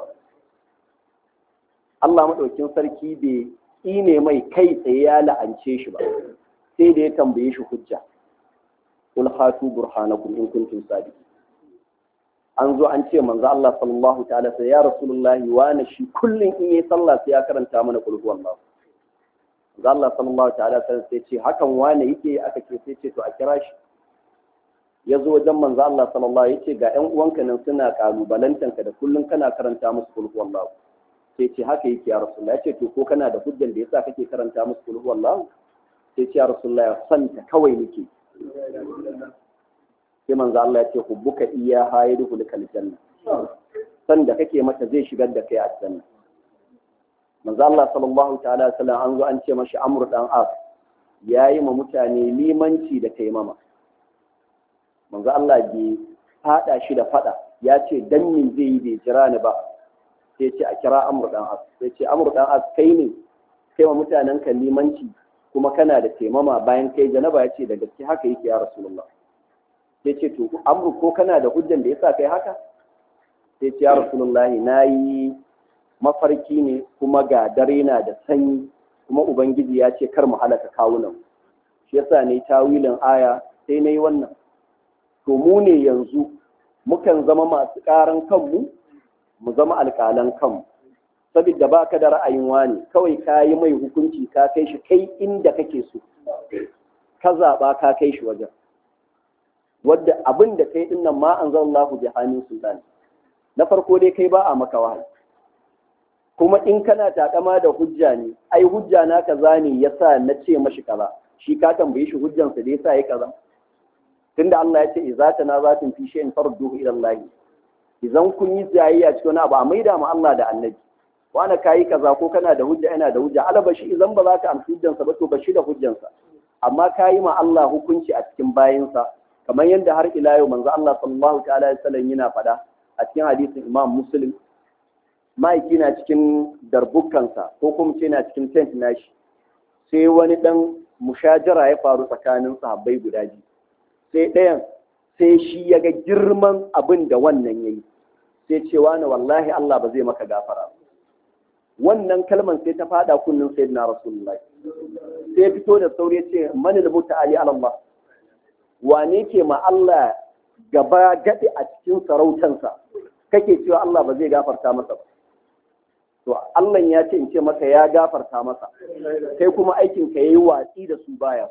Speaker 2: Allah madaukin sarki bai tsine mai kai tsaye ya la'ance shi ba sai da ya tambaye shi hujja qul hatu burhanakum in kuntum sadiqin an zo an ce manzo Allah sallallahu ta'ala sai ya rasulullahi wani shi kullun in yi sallah sai ya karanta mana qul huwallahu manzo Allah sallallahu ta'ala sai ce hakan wani yake aka ce sai ce to a kira shi ya zo wajen manzo Allah sallallahu yace ga ƴan uwanka nan suna kalubalantanka da kullun kana karanta musu qul huwallahu sai ce haka yake ya rasulullahi yace to ko kana da hujjan da yasa kake karanta musu qul huwallahu sai ce ya rasulullahi santa kawai nake sai manzo Allah ya ce hubbuka iyyaha yadkhulukal janna san da kake mata zai shigar da kai aljanna manzo Allah sallallahu ta'ala sallam an zo an ce mashi Amr dan As yayi ma mutane limanci da taimama manzo Allah bai fada shi da fada ya ce dan min zai yi bai jira ni ba sai ce a kira Amr dan As sai ce Amr dan As kai ne kai ma mutanen ka limanci kuma kana da taimama bayan kai janaba ya ce da gaske haka yake ya rasulullah sai ce to amru ko kana da hujjan da yasa kai haka sai ce ya rasulullahi nayi mafarki ne kuma ga dare na da sanyi kuma ubangiji ya ce kar mu halaka kawunan shi yasa ne tawilin aya sai nayi wannan to mu ne yanzu mukan zama masu karan kanmu mu zama alƙalan kanmu saboda baka da ra'ayin wani kawai ka yi mai hukunci ka kai shi kai inda kake so ka zaɓa ka kai shi wajen wadda abin da kai din nan ma anzalallahu bi hanin sultan na farko dai kai ba a maka wahayi kuma in kana takama da hujja ne ai hujja na kaza ne yasa na ce mashi kaza shi ka tambaye shi hujjansa da yasa ya kaza tunda Allah ya ce idza tanazatum fi shay'in farduhu ila Allah idan kun yi jayayya cikin wani abu a maida ma Allah da annabi wani kayi kaza ko kana da hujja ina da hujja alaba shi idan ba za ka amsa hujjansa ba to ba shi da hujjansa amma kayi ma Allah hukunci a cikin bayinsa kamar yadda har ila yau manzo Allah sallallahu ta'ala alaihi wasallam yana faɗa a cikin hadisin Imam Muslim ma'aiki na cikin darbukansa ko kuma ce na cikin tent nashi sai wani dan mushajara ya faru tsakanin sahabbai guda biyu sai ɗayan sai shi ya ga girman abin da wannan ya yi sai cewa na wallahi Allah ba zai maka gafara wannan kalman sai ta fada kunnin sai na rasulullahi sai fito da sauri ce mani da mutu ali Allah wane ke ma Allah gaba gaɗi a cikin sarautansa kake cewa Allah ba zai gafarta masa ba to Allah ya ce in ce maka ya gafarta masa kai kuma aikin ka yayi watsi da su baya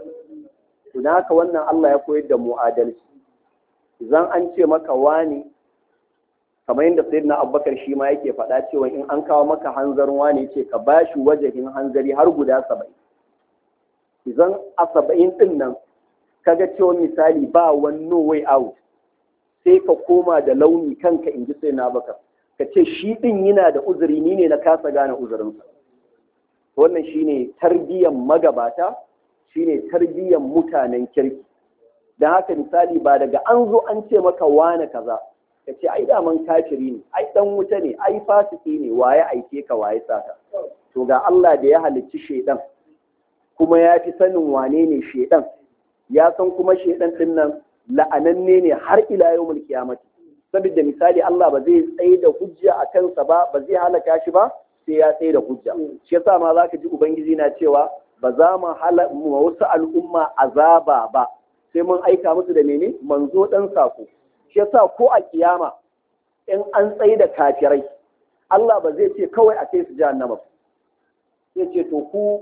Speaker 2: to dan haka wannan Allah ya koyar da mu adalci idan an ce maka wani kamar yadda sayyidina Abubakar shi ma yake faɗa cewa in an kawo maka hanzarin wani ce ka bashi wajahin hanzari har guda saba'in idan a saba'in din nan kaga cewa misali ba wani no way out sai ka koma da launi kanka in ji sai na bakar ka ce shi ɗin yana da uzuri ni ne na kasa gane uzurinsa wannan shine tarbiyyar magabata shine tarbiyyar mutanen kirki don haka misali ba daga an zo an ce maka wane kaza ka ce ai daman kafiri ne ai dan wuta ne ai fasiki ne waye aike ka waye saka to ga Allah da ya halicci shedan kuma ya fi sanin wane ne shedan ya san kuma shedan din nan la'ananne ne har ila yawmul qiyamati saboda misali Allah ba zai tsaye da hujja a kansa ba ba zai halaka shi ba sai ya tsaye da hujja shi yasa ma zaka ji ubangiji na cewa ba za mu mu wasu al'umma azaba ba sai mun aika musu da mene manzo dan sako shi yasa ko a kiyama in an tsaye da kafirai Allah ba zai ce kawai a kai su jahannama ba sai ce to ku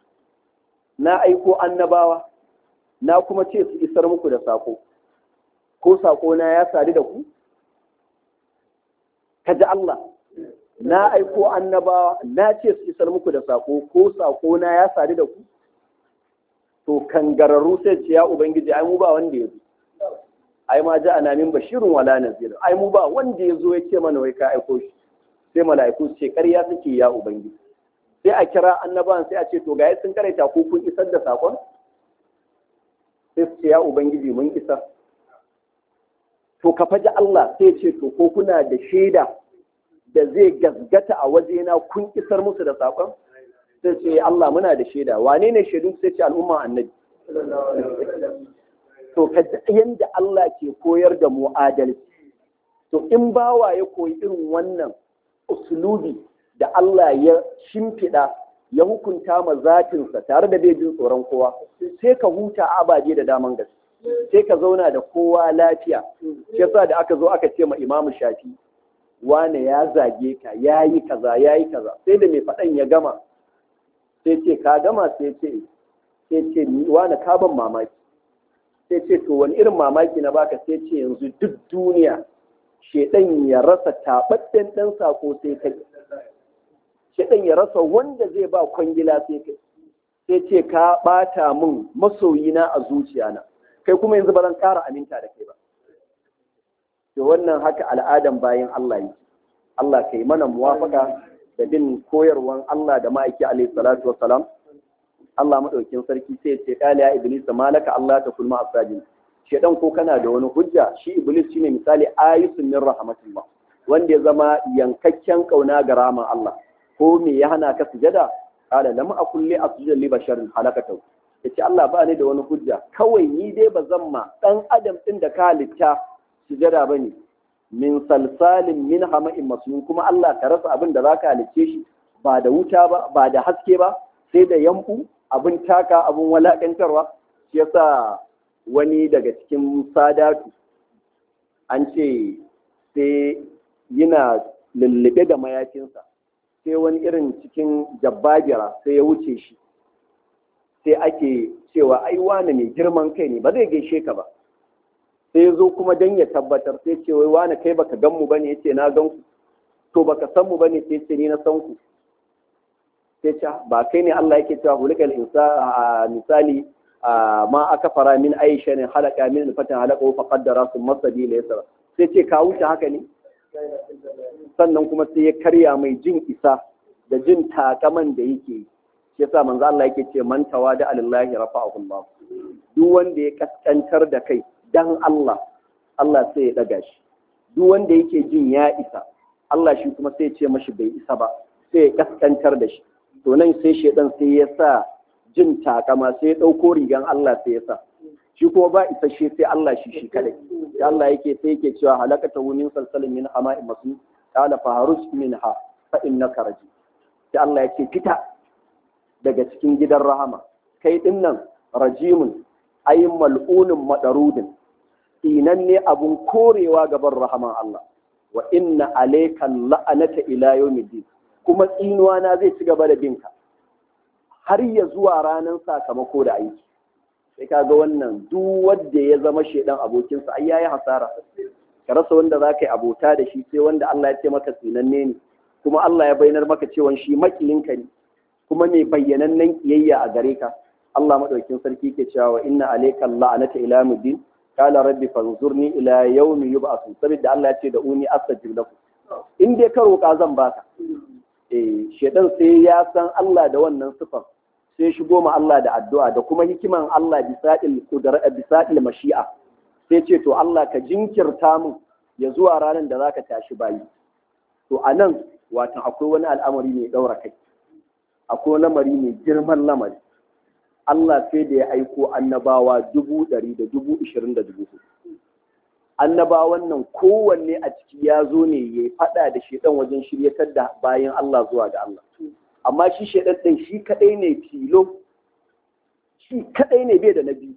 Speaker 2: na aiko annabawa na kuma ce su isar muku da sako ko sako na ya sadu da ku ka ji Allah na aiko annabawa na ce su isar muku da sako ko sako na ya sadu da ku to kangararru sai ce ya ubangiji ai mu ba wanda ya zo ai ma ja ana min bashirun wala nazir ai mu ba wanda ya zo ya ce mana wai ka aiko shi sai mala'iku su ce ƙarya suke ya ubangiji sai a kira annabawan sai a ce to ga sun karaita ko kun isar da sakon sai su ce ya ubangiji mun isar to ka faji Allah sai ce to ko kuna da shaida da zai gasgata a wajena kun isar musu da sakon sai ce Allah muna da shaida wane ne shaidu sai ce al'umma annabi to ka yanda Allah ke koyar da mu adalci to in bawa ya koyi irin wannan usulubi da Allah ya shimfiɗa ya hukunta ma zatinsa tare da bai jin tsoron kowa sai ka huta abaje da daman gaske sai ka zauna da kowa lafiya shi yasa da aka zo aka ce ma imamu shafi wane ya zage ka ya yi kaza ya yi kaza sai da mai faɗan ya gama sai ce ka gama sai ce sai ce wane ka ban mamaki sai ce to wani irin mamaki na baka sai ce yanzu duk duniya shedan ya rasa taɓaɗɗen ɗan sako sai kai shedan ya rasa wanda zai ba kwangila sai kai sai ce ka ɓata min masoyina a zuciyana kai kuma yanzu ba zan ƙara aminta da kai ba to wannan haka al'adan bayan Allah yi Allah kai mana muwafaka da bin koyarwan Allah da ma'aiki alaihi salatu wassalam Allah madaukin sarki sai ce kala ya iblis malaka Allah ta kulma asajin shedan ko kana da wani hujja shi iblis shine misali ayatun min rahmatillah wanda ya zama yankakken kauna ga rahman Allah ko me ya hana ka sujada kala lam akul li asjuda li basharin halakatu yace Allah ba ni da wani hujja kawai ni dai ba zan ma dan adam din da ka halitta sujada bane min salsalin min hama'in masnun kuma Allah ka rasa abin da zaka halicce shi ba da wuta ba ba da haske ba sai da yambu abin taka abin walakantarwa shi yasa wani daga cikin sadatu an ce sai yana lullube da mayafinsa sai wani irin cikin jabbagira sai ya wuce shi sai ake cewa ai wane mai girman kai ne ba zai gaishe ka ba sai zo kuma dan ya tabbatar sai ce wai wani kai baka gan mu bane yace na gan ku to baka san mu bane sai ce ni na san ku sai ce ba kai ne Allah yake cewa hulikal insa misali ma aka fara min aisha ne halaka min fatan halaka fa qaddara sun masadi la yasra sai ce ka wuce haka ne sannan kuma sai ya karya mai jin isa da jin takaman da yake yi shi yasa manzo Allah yake ce man tawada alillahi rafa'ahu Allah duk wanda ya kaskantar da kai dan Allah Allah sai ya daga shi duk wanda yake jin ya isa Allah shi kuma sai ya ce mashi bai isa ba sai ya kaskantar da shi to nan sai shedan sai ya sa jin takama sai ya dauko rigan Allah sai ya sa shi kuma ba isa shi sai Allah shi shi kadai sai Allah yake sai yake cewa halakata min salsalin min hama'in masu qala faharuj minha fa innaka rajim sai Allah yake fita daga cikin gidan rahama kai din nan rajimun ay mal'unun madarudin inan ne abun korewa gaban rahaman Allah wa inna alayka la'anata ila yawmiddin kuma tsinuwa na zai ci gaba da binka har ya zuwa ranar sakamako da aiki sai ka ga wannan duk wanda ya zama shedan abokinsa ai yayi hasara ka rasa wanda za ka yi abota da shi sai wanda Allah ya ce maka tsinanne ne kuma Allah ya bayyanar maka cewa shi makiyinka ne kuma mai bayyanannen kiyayya a gare ka Allah madaukin sarki ke cewa wa inna alayka la'anata ila muddin qala rabbi fanzurni ila yawmi yub'athun saboda Allah ya ce da uni astajib lakum in dai ka roƙa zan baka eh shedan sai ya san Allah da wannan sifar sai shigo ma Allah da addu'a da kuma hikiman Allah bisaɗil kudar bisaɗil mashi'a sai ce to Allah ka jinkirta mu ya zuwa ranar da zaka tashi bayi to a nan watan akwai wani al'amari mai ɗaura kai akwai lamari mai girman lamari Allah sai da ya aiko annabawa dubu ɗari da dubu ishirin da dubu annabawan nan kowanne a ciki ya zo ne ya faɗa da shedan wajen shiryatar da bayan Allah zuwa ga Allah amma shi shaidan ɗin shi kaɗai ne filo shi kaɗai ne bai da na biyu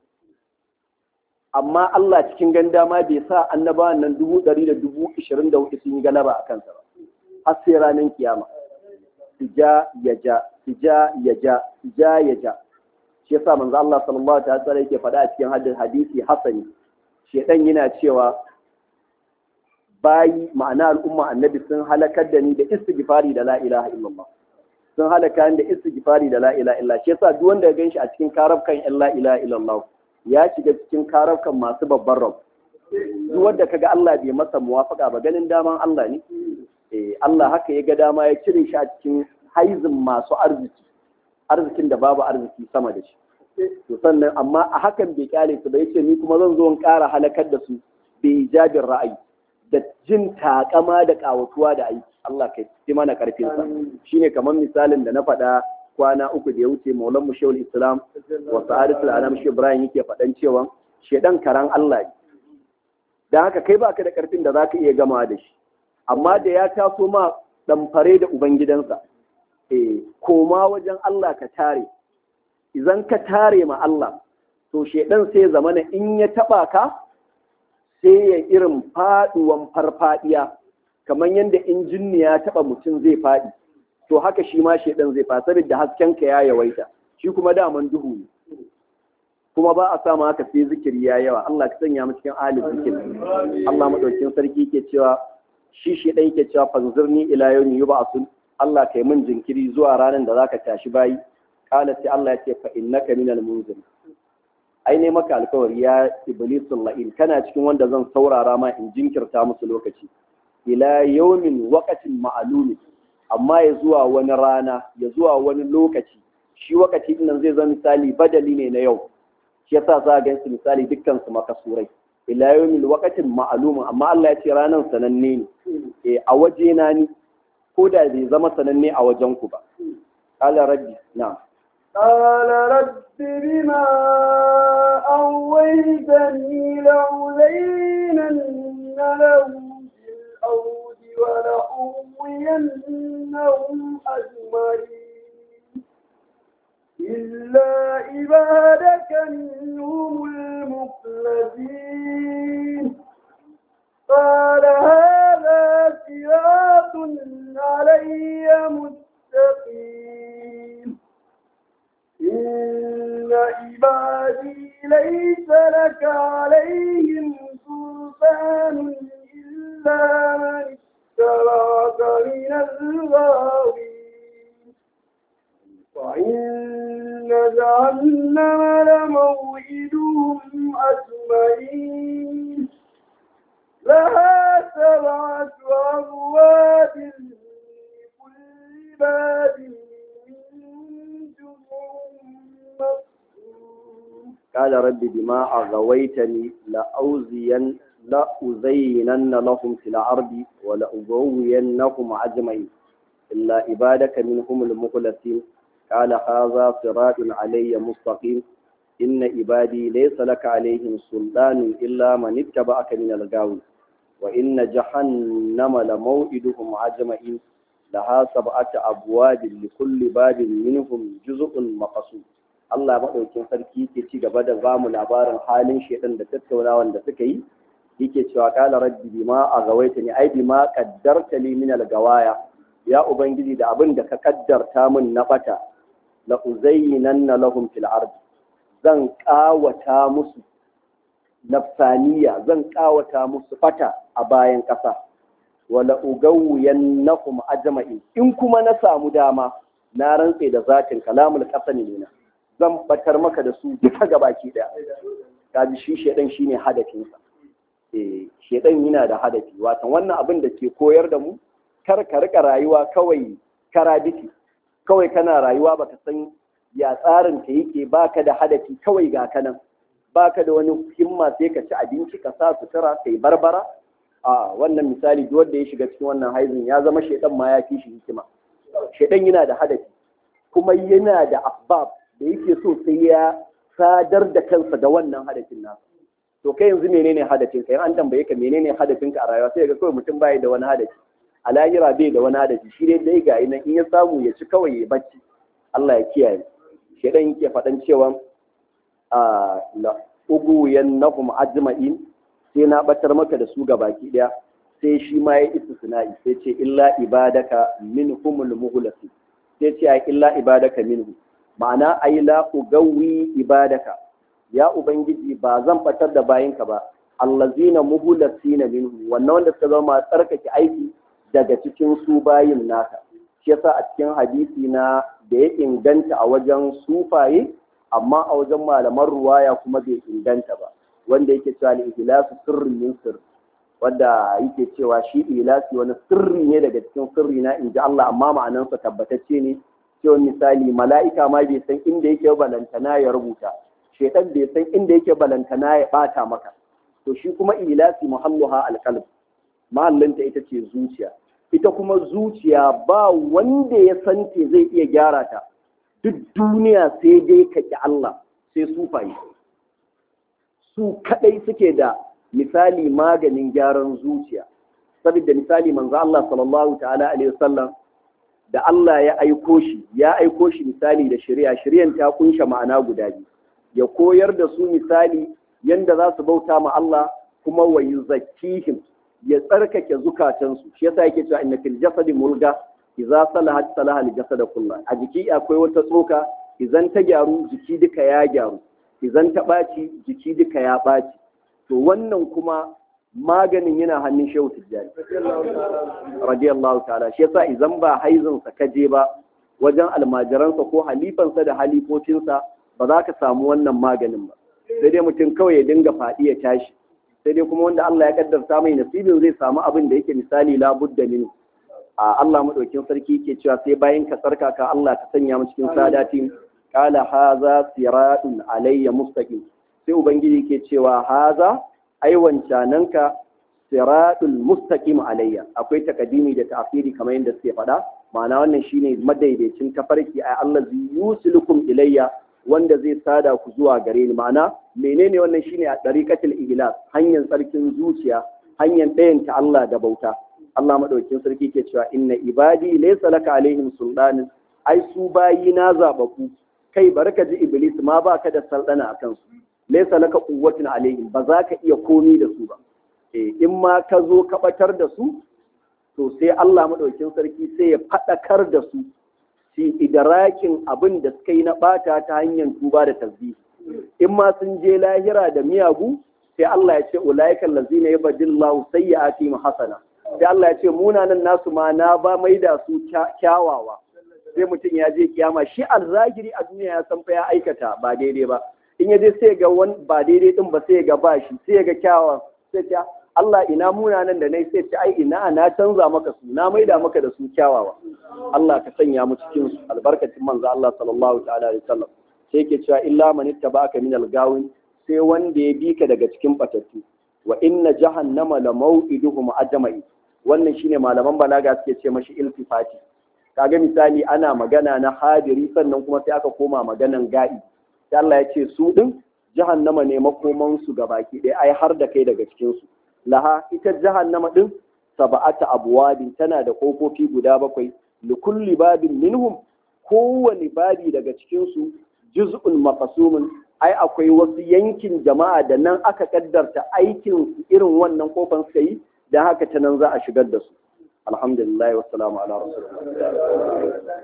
Speaker 2: amma Allah cikin ganda ma bai sa annabawan nan dubu ɗari da dubu ishirin da hudu sun yi galaba a kansa ba har sai ranar kiyama ja ya ja ja ya ja ja ya ja shi yasa manzo Allah sallallahu alaihi wasallam yake faɗa a cikin hadisi hasani shaidan yana cewa bayi ma'ana al'umma annabi sun halakar da ni da istighfari da la ilaha illallah sun halaka da istighfari da la ilaha illa shi yasa duk wanda ya ganshi a cikin karabkan in la ilaha illallah ya shiga cikin karabkan masu babban rab duk wanda kaga Allah bai masa muwafaka ba ganin daman Allah ne eh Allah haka ya ga dama ya cire shi a cikin haizin masu arziki arzikin da babu arziki sama da shi to sannan amma a hakan bai kyale su ba yace ni kuma zan zo in ƙara halakar da su bai jabin ra'ayi da jin takama da kawatuwa da aiki Allah kai ci mana karfin sa shine kamar misalin da na faɗa kwana uku da ya wuce maulan mu shehul islam wa sa'adatul anam shi ibrahim yake faɗan cewa shedan karan Allah ne dan haka kai baka da karfin da zaka iya gama da shi amma da ya taso ma fare da ubangidansa eh koma wajen Allah ka tare idan ka tare ma Allah to shedan sai zamana in ya taba ka sai ya irin faduwan farfadiya kamar yadda injinni ya taba mutum zai faɗi to haka shi ma shaidan zai fa saboda hasken ka ya yawaita shi kuma daman duhu ne kuma ba a samu haka sai zikiri ya yawa Allah ka sanya mu cikin ahli zikiri Allah madaukin sarki ke cewa shi shaidan yake cewa fanzurni ila yawmi yub'asun Allah kai min jinkiri zuwa ranar da zaka tashi bayi kala sai Allah ya ce fa innaka minal munzir ai ne maka alkawari ya iblisul la'in kana cikin wanda zan saurara ma in jinkirta musu lokaci ila yawmin waqatin ma'lumi amma ya zuwa wani rana ya zuwa wani lokaci shi wakati din nan zai zama misali badali ne na yau shi yasa za ga su misali dukkan su makasurai ila yawmin waqatin ma'lum amma Allah ya ce ranan sananne ne eh a waje na ni ko da bai zama sananne a wajen ku ba qala rabbi na
Speaker 1: قال رب بما أويتني لأولينن لهم في الأرض ولأغوينهم أجمعين إلا عبادك منهم المخلصين قال هذا صراط علي مستقيم إن عبادي ليس لك عليهم من الغاوين وإن جهنم لموعدهم أجمعين لها سبعة أبواب لكل باب منهم جزء مقسوم
Speaker 2: قال رب بما أغويتني لأوزين لأزينن لهم في الأرض ولأغوينهم أجمعين إلا عبادك منهم المخلصين قال هذا صراط علي مستقيم إن عبادي ليس لك عليهم سلطان إلا من اتبعك من الغاوي وإن جهنم لموعدهم أجمعين لها سبعة أبواب لكل باب منهم جزء مقسوم Allah maɗaukin sarki ke ci gaba da ba mu labarin halin shaidan da tattaunawan da suka yi yake cewa kala rabbi bima a gawaita ni ai bima qaddarta li min al-gawaya ya ubangiji da abin da ka kaddarta min na bata la uzayyinanna lahum fil ard zan kawata musu nafsaniya zan kawata musu bata a bayan ƙasa wala ugawwiyannahum ajma'in in kuma na samu dama na rantse da zatin kalamul qasani ne zan batar maka da su duka gabaki daya kaji shi shedan shine hadafinsa eh shedan yana da hadafi watan wannan abin da ke koyar da mu kar ka rika rayuwa kawai karabiti kawai kana rayuwa baka san ya tsarin ta yake baka da hadafi kawai ga kanan baka da wani himma sai ka ci abinci ka sa sutura kai barbara a wannan misali duk wanda ya shiga cikin wannan haizin ya zama shedan ma ya fi shi hikima shedan yana da hadafi kuma yana da asbab da yake so sai ya sadar da kansa da wannan hadafin nasa to kai yanzu menene hadafin ka an tambaye ka menene hadafin ka a rayuwa sai ga kawai mutum bai da wani hadafi a lahira bai da wani hadafi shi dai dai ga nan in ya samu ya ci kawai ya bacci Allah ya kiyaye shedan yake faɗan cewa a la ugu yannahum ajma'in sai na batar maka da su ga baki daya sai shi ma ya istisna'i sai ce illa ibadaka minhumul mughlasin sai ce ai illa ibadaka minhu ma'ana ai la ugawi ibadaka ya ubangiji ba zan batar da bayinka ba allazina muhlasina minhu wannan wanda suka zama tsarkake aiki daga cikin su bayin naka shi yasa a cikin hadisi na da ya inganta a wajen sufaye amma a wajen malaman ruwaya kuma bai inganta ba wanda yake cewa al-ihlasu sirrin min sirr wanda yake cewa shi ilasi wani sirri ne daga cikin sirri na inji Allah amma ma'anansa tabbatacce ne cewa misali mala'ika ma bai san inda yake balantana ya rubuta shaitan bai san inda yake balantana ya bata maka to shi kuma ilasi muhalluha alqalb mahallinta ita ce zuciya ita kuma zuciya ba wanda ya san te zai iya gyara ta duk duniya sai dai ka ki Allah sai sufaye su kadai suke da misali maganin gyaran zuciya saboda misali manzo Allah sallallahu ta'ala alaihi wasallam da Allah ya aiko shi ya aiko shi misali da shari'a shari'an ta kunsha ma'ana guda biyu ya koyar da su misali yanda za su bauta ma Allah kuma wa yuzakkihim ya tsarkake zukatansu shi yasa yake cewa inna fil jasadi mulga idza salahat salaha al jasad kullu a jiki akwai wata tsoka idan ta gyaru jiki duka ya gyaru idan ta ɓaci jiki duka ya ɓaci to wannan kuma maganin yana hannun shehu tijjani radiyallahu ta'ala shi yasa idan ba haizinsa ka je ba wajen almajiransa ko halifansa da halifocinsa ba za ka samu wannan maganin ba sai dai mutum kawai ya dinga faɗi ya tashi sai dai kuma wanda Allah ya kaddarta mai nasibin zai samu abin da yake misali labudda min a Allah madaukin sarki ke cewa sai bayan ka tsarkaka Allah ka sanya mu cikin sadatin qala haza siratun alayya mustaqim sai ubangiji ke cewa haza ai wancananka siratul mustaqim alayya akwai takadimi da ta'khiri kamar yadda suke faɗa ma'ana wannan shine madaidaicin tafarki ai Allah yusilukum ilayya wanda zai sada ku zuwa gare ni ma'ana menene wannan shine a dariqatul ihlas hanyar tsarkin zuciya hanyar ɗayanta Allah da bauta Allah madaukakin sarki ke cewa inna ibadi laysa laka alaihim sultanin ai su bayi na zabaku kai barka ji iblis ma baka da saldana akan su laysa laka quwwatun alaihim ba za ka iya komi da su ba eh in ma ka zo ka batar da su to sai Allah madaukakin sarki sai ya fadakar da su su idrakin abin da suka yi na bata ta hanyar tuba da tasbih in ma sun je lahira da miyagu sai Allah ya ce ulaiikal ladzina yabdillahu sayyi'atihim hasana sai Allah ya ce munanan nasu ma na ba mai da su kyawawa sai mutum ya je kiyama shi alzagiri a duniya ya san fa ya aikata ba daidai ba in ya je sai ga wani ba daidai din ba sai ga ba shi sai ga kyawawan sai ce Allah ina munanan da nai sai ce ai ina na canza maka su na maida maka da su kyawawa Allah ka sanya mu cikin su albarkacin manzo Allah sallallahu ta'ala alaihi wasallam sai yake cewa illa man ittaba'aka min al-gawin sai wanda ya bi ka daga cikin batattu wa inna jahannama la maw'iduhum ajma'i wannan shine malaman balaga suke ce mashi iltifati kaga misali ana magana na hadiri sannan kuma sai aka koma maganan ga'i sai Allah ya ce su din jahannama ne makoman su gabaki ɗaya ai har da kai daga cikin su laha ita jahannama din sab'ata abwabin tana da kofofi guda bakwai likulli babin minhum kowane babi daga cikin su juz'un maqsumun ai akwai wasu yankin jama'a da nan aka kaddarta aikin irin wannan kofan suka yi dan haka ta nan za a shigar da su alhamdulillah wa salamu ala rasulillah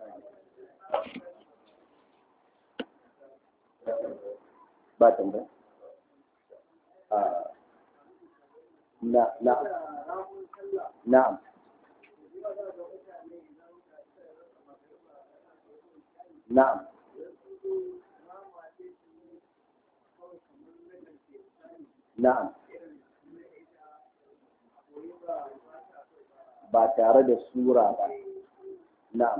Speaker 2: ba tambaya na na na'am na'am na'am ba tare da sura ba na'am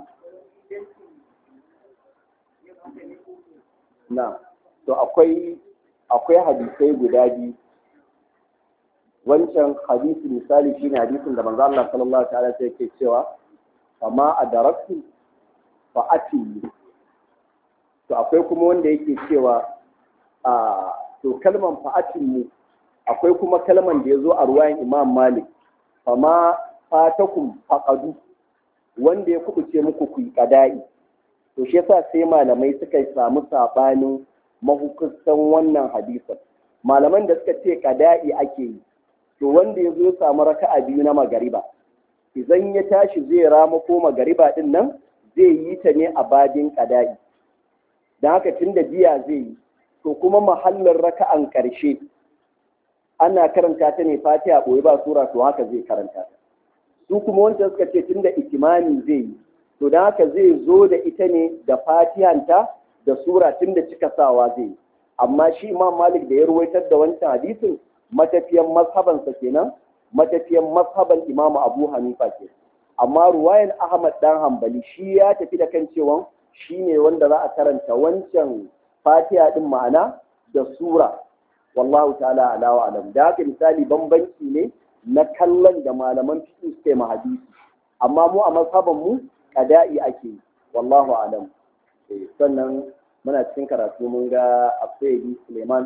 Speaker 2: na'am to akwai akwai hadisai guda biyu wancan hadisi misali shine hadisin da manzo Allah sallallahu ta'ala sai yake cewa amma adaraktu fa ati to akwai kuma wanda yake cewa a to kalman fa mu akwai kuma kalman da yazo a ruwayan Imam Malik fama fatakum faqadu wanda ya kubuce muku ku qada'i to shi yasa sai malamai suka samu sabanin mahukuntan wannan hadisin malaman da suka ce qada'i ake yi to wanda ya zo samu raka'a biyu na magariba idan ya tashi zai rama ko magariba din nan zai yi ta ne a badin qada'i dan haka tunda biya zai yi to kuma mahallin raka'an ƙarshe ana karanta ta ne fatiha ɓoye ba sura to haka zai karanta ta su kuma wancan suka ce tunda ikimami zai yi to don haka zai zo da ita ne da fatihanta da sura tunda cika sawa zai yi amma shi imam malik da ya ruwaitar da wancan hadisin matafiyan mazhabansa kenan matafiyan mazhaban imamu abu hanifa ke amma ruwayan ahmad dan hambali shi ya tafi da kan cewa shi ne wanda za a karanta wancan fatiha din ma'ana da sura wallahu ta'ala ala wa alam da haka misali bambanci ne na kallon da malaman fiqh suke ma hadisi amma mu a mazhaban mu qada'i ake wallahu alam sannan muna cikin karatu mun ga Abdul Suleiman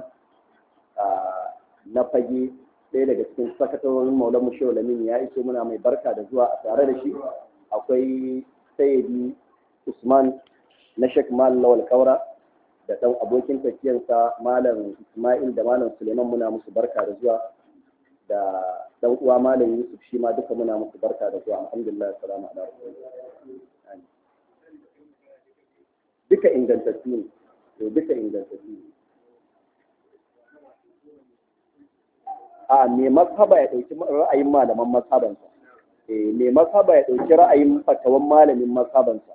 Speaker 2: na fage ɗaya daga cikin sakatarorin maulan mu shehu lamin ya iso muna mai barka da zuwa a tare da shi akwai sayyidi usman na shek mal lawal kaura da ɗan abokin tafiyarsa malam ismail da malam suleiman muna musu barka da zuwa da ɗan uwa malam yusuf shi ma duka muna musu barka da zuwa alhamdulillah salamu ala duka ingantattu ne duka ingantattu ne a mai mazhaba ya ɗauki ra'ayin malaman mazhabansa mai mazhaba ya ɗauki ra'ayin fatawan malamin mazhabansa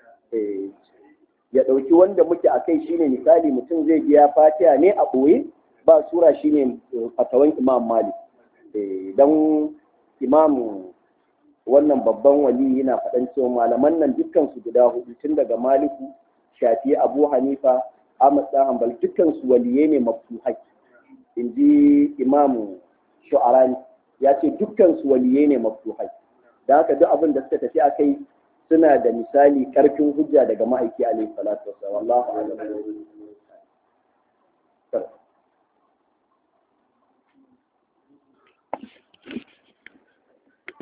Speaker 2: ya ɗauki wanda muke a kai shine misali mutum zai biya fatiha ne a ɓoye ba sura shine fatawan imam malik don imam wannan babban wali yana faɗan cewa malaman nan dukkan su guda hudu tun daga maliku shafi abu hanifa ahmad dan hanbal dukkan su waliye ne maftuhai in ji imamu shu'arani ya ce dukkan su waliye ne maftuhai da haka duk abin da suka tafi akai suna da misali karfin hujja daga ma'aiki alaihi salatu wasallam wallahu a'lam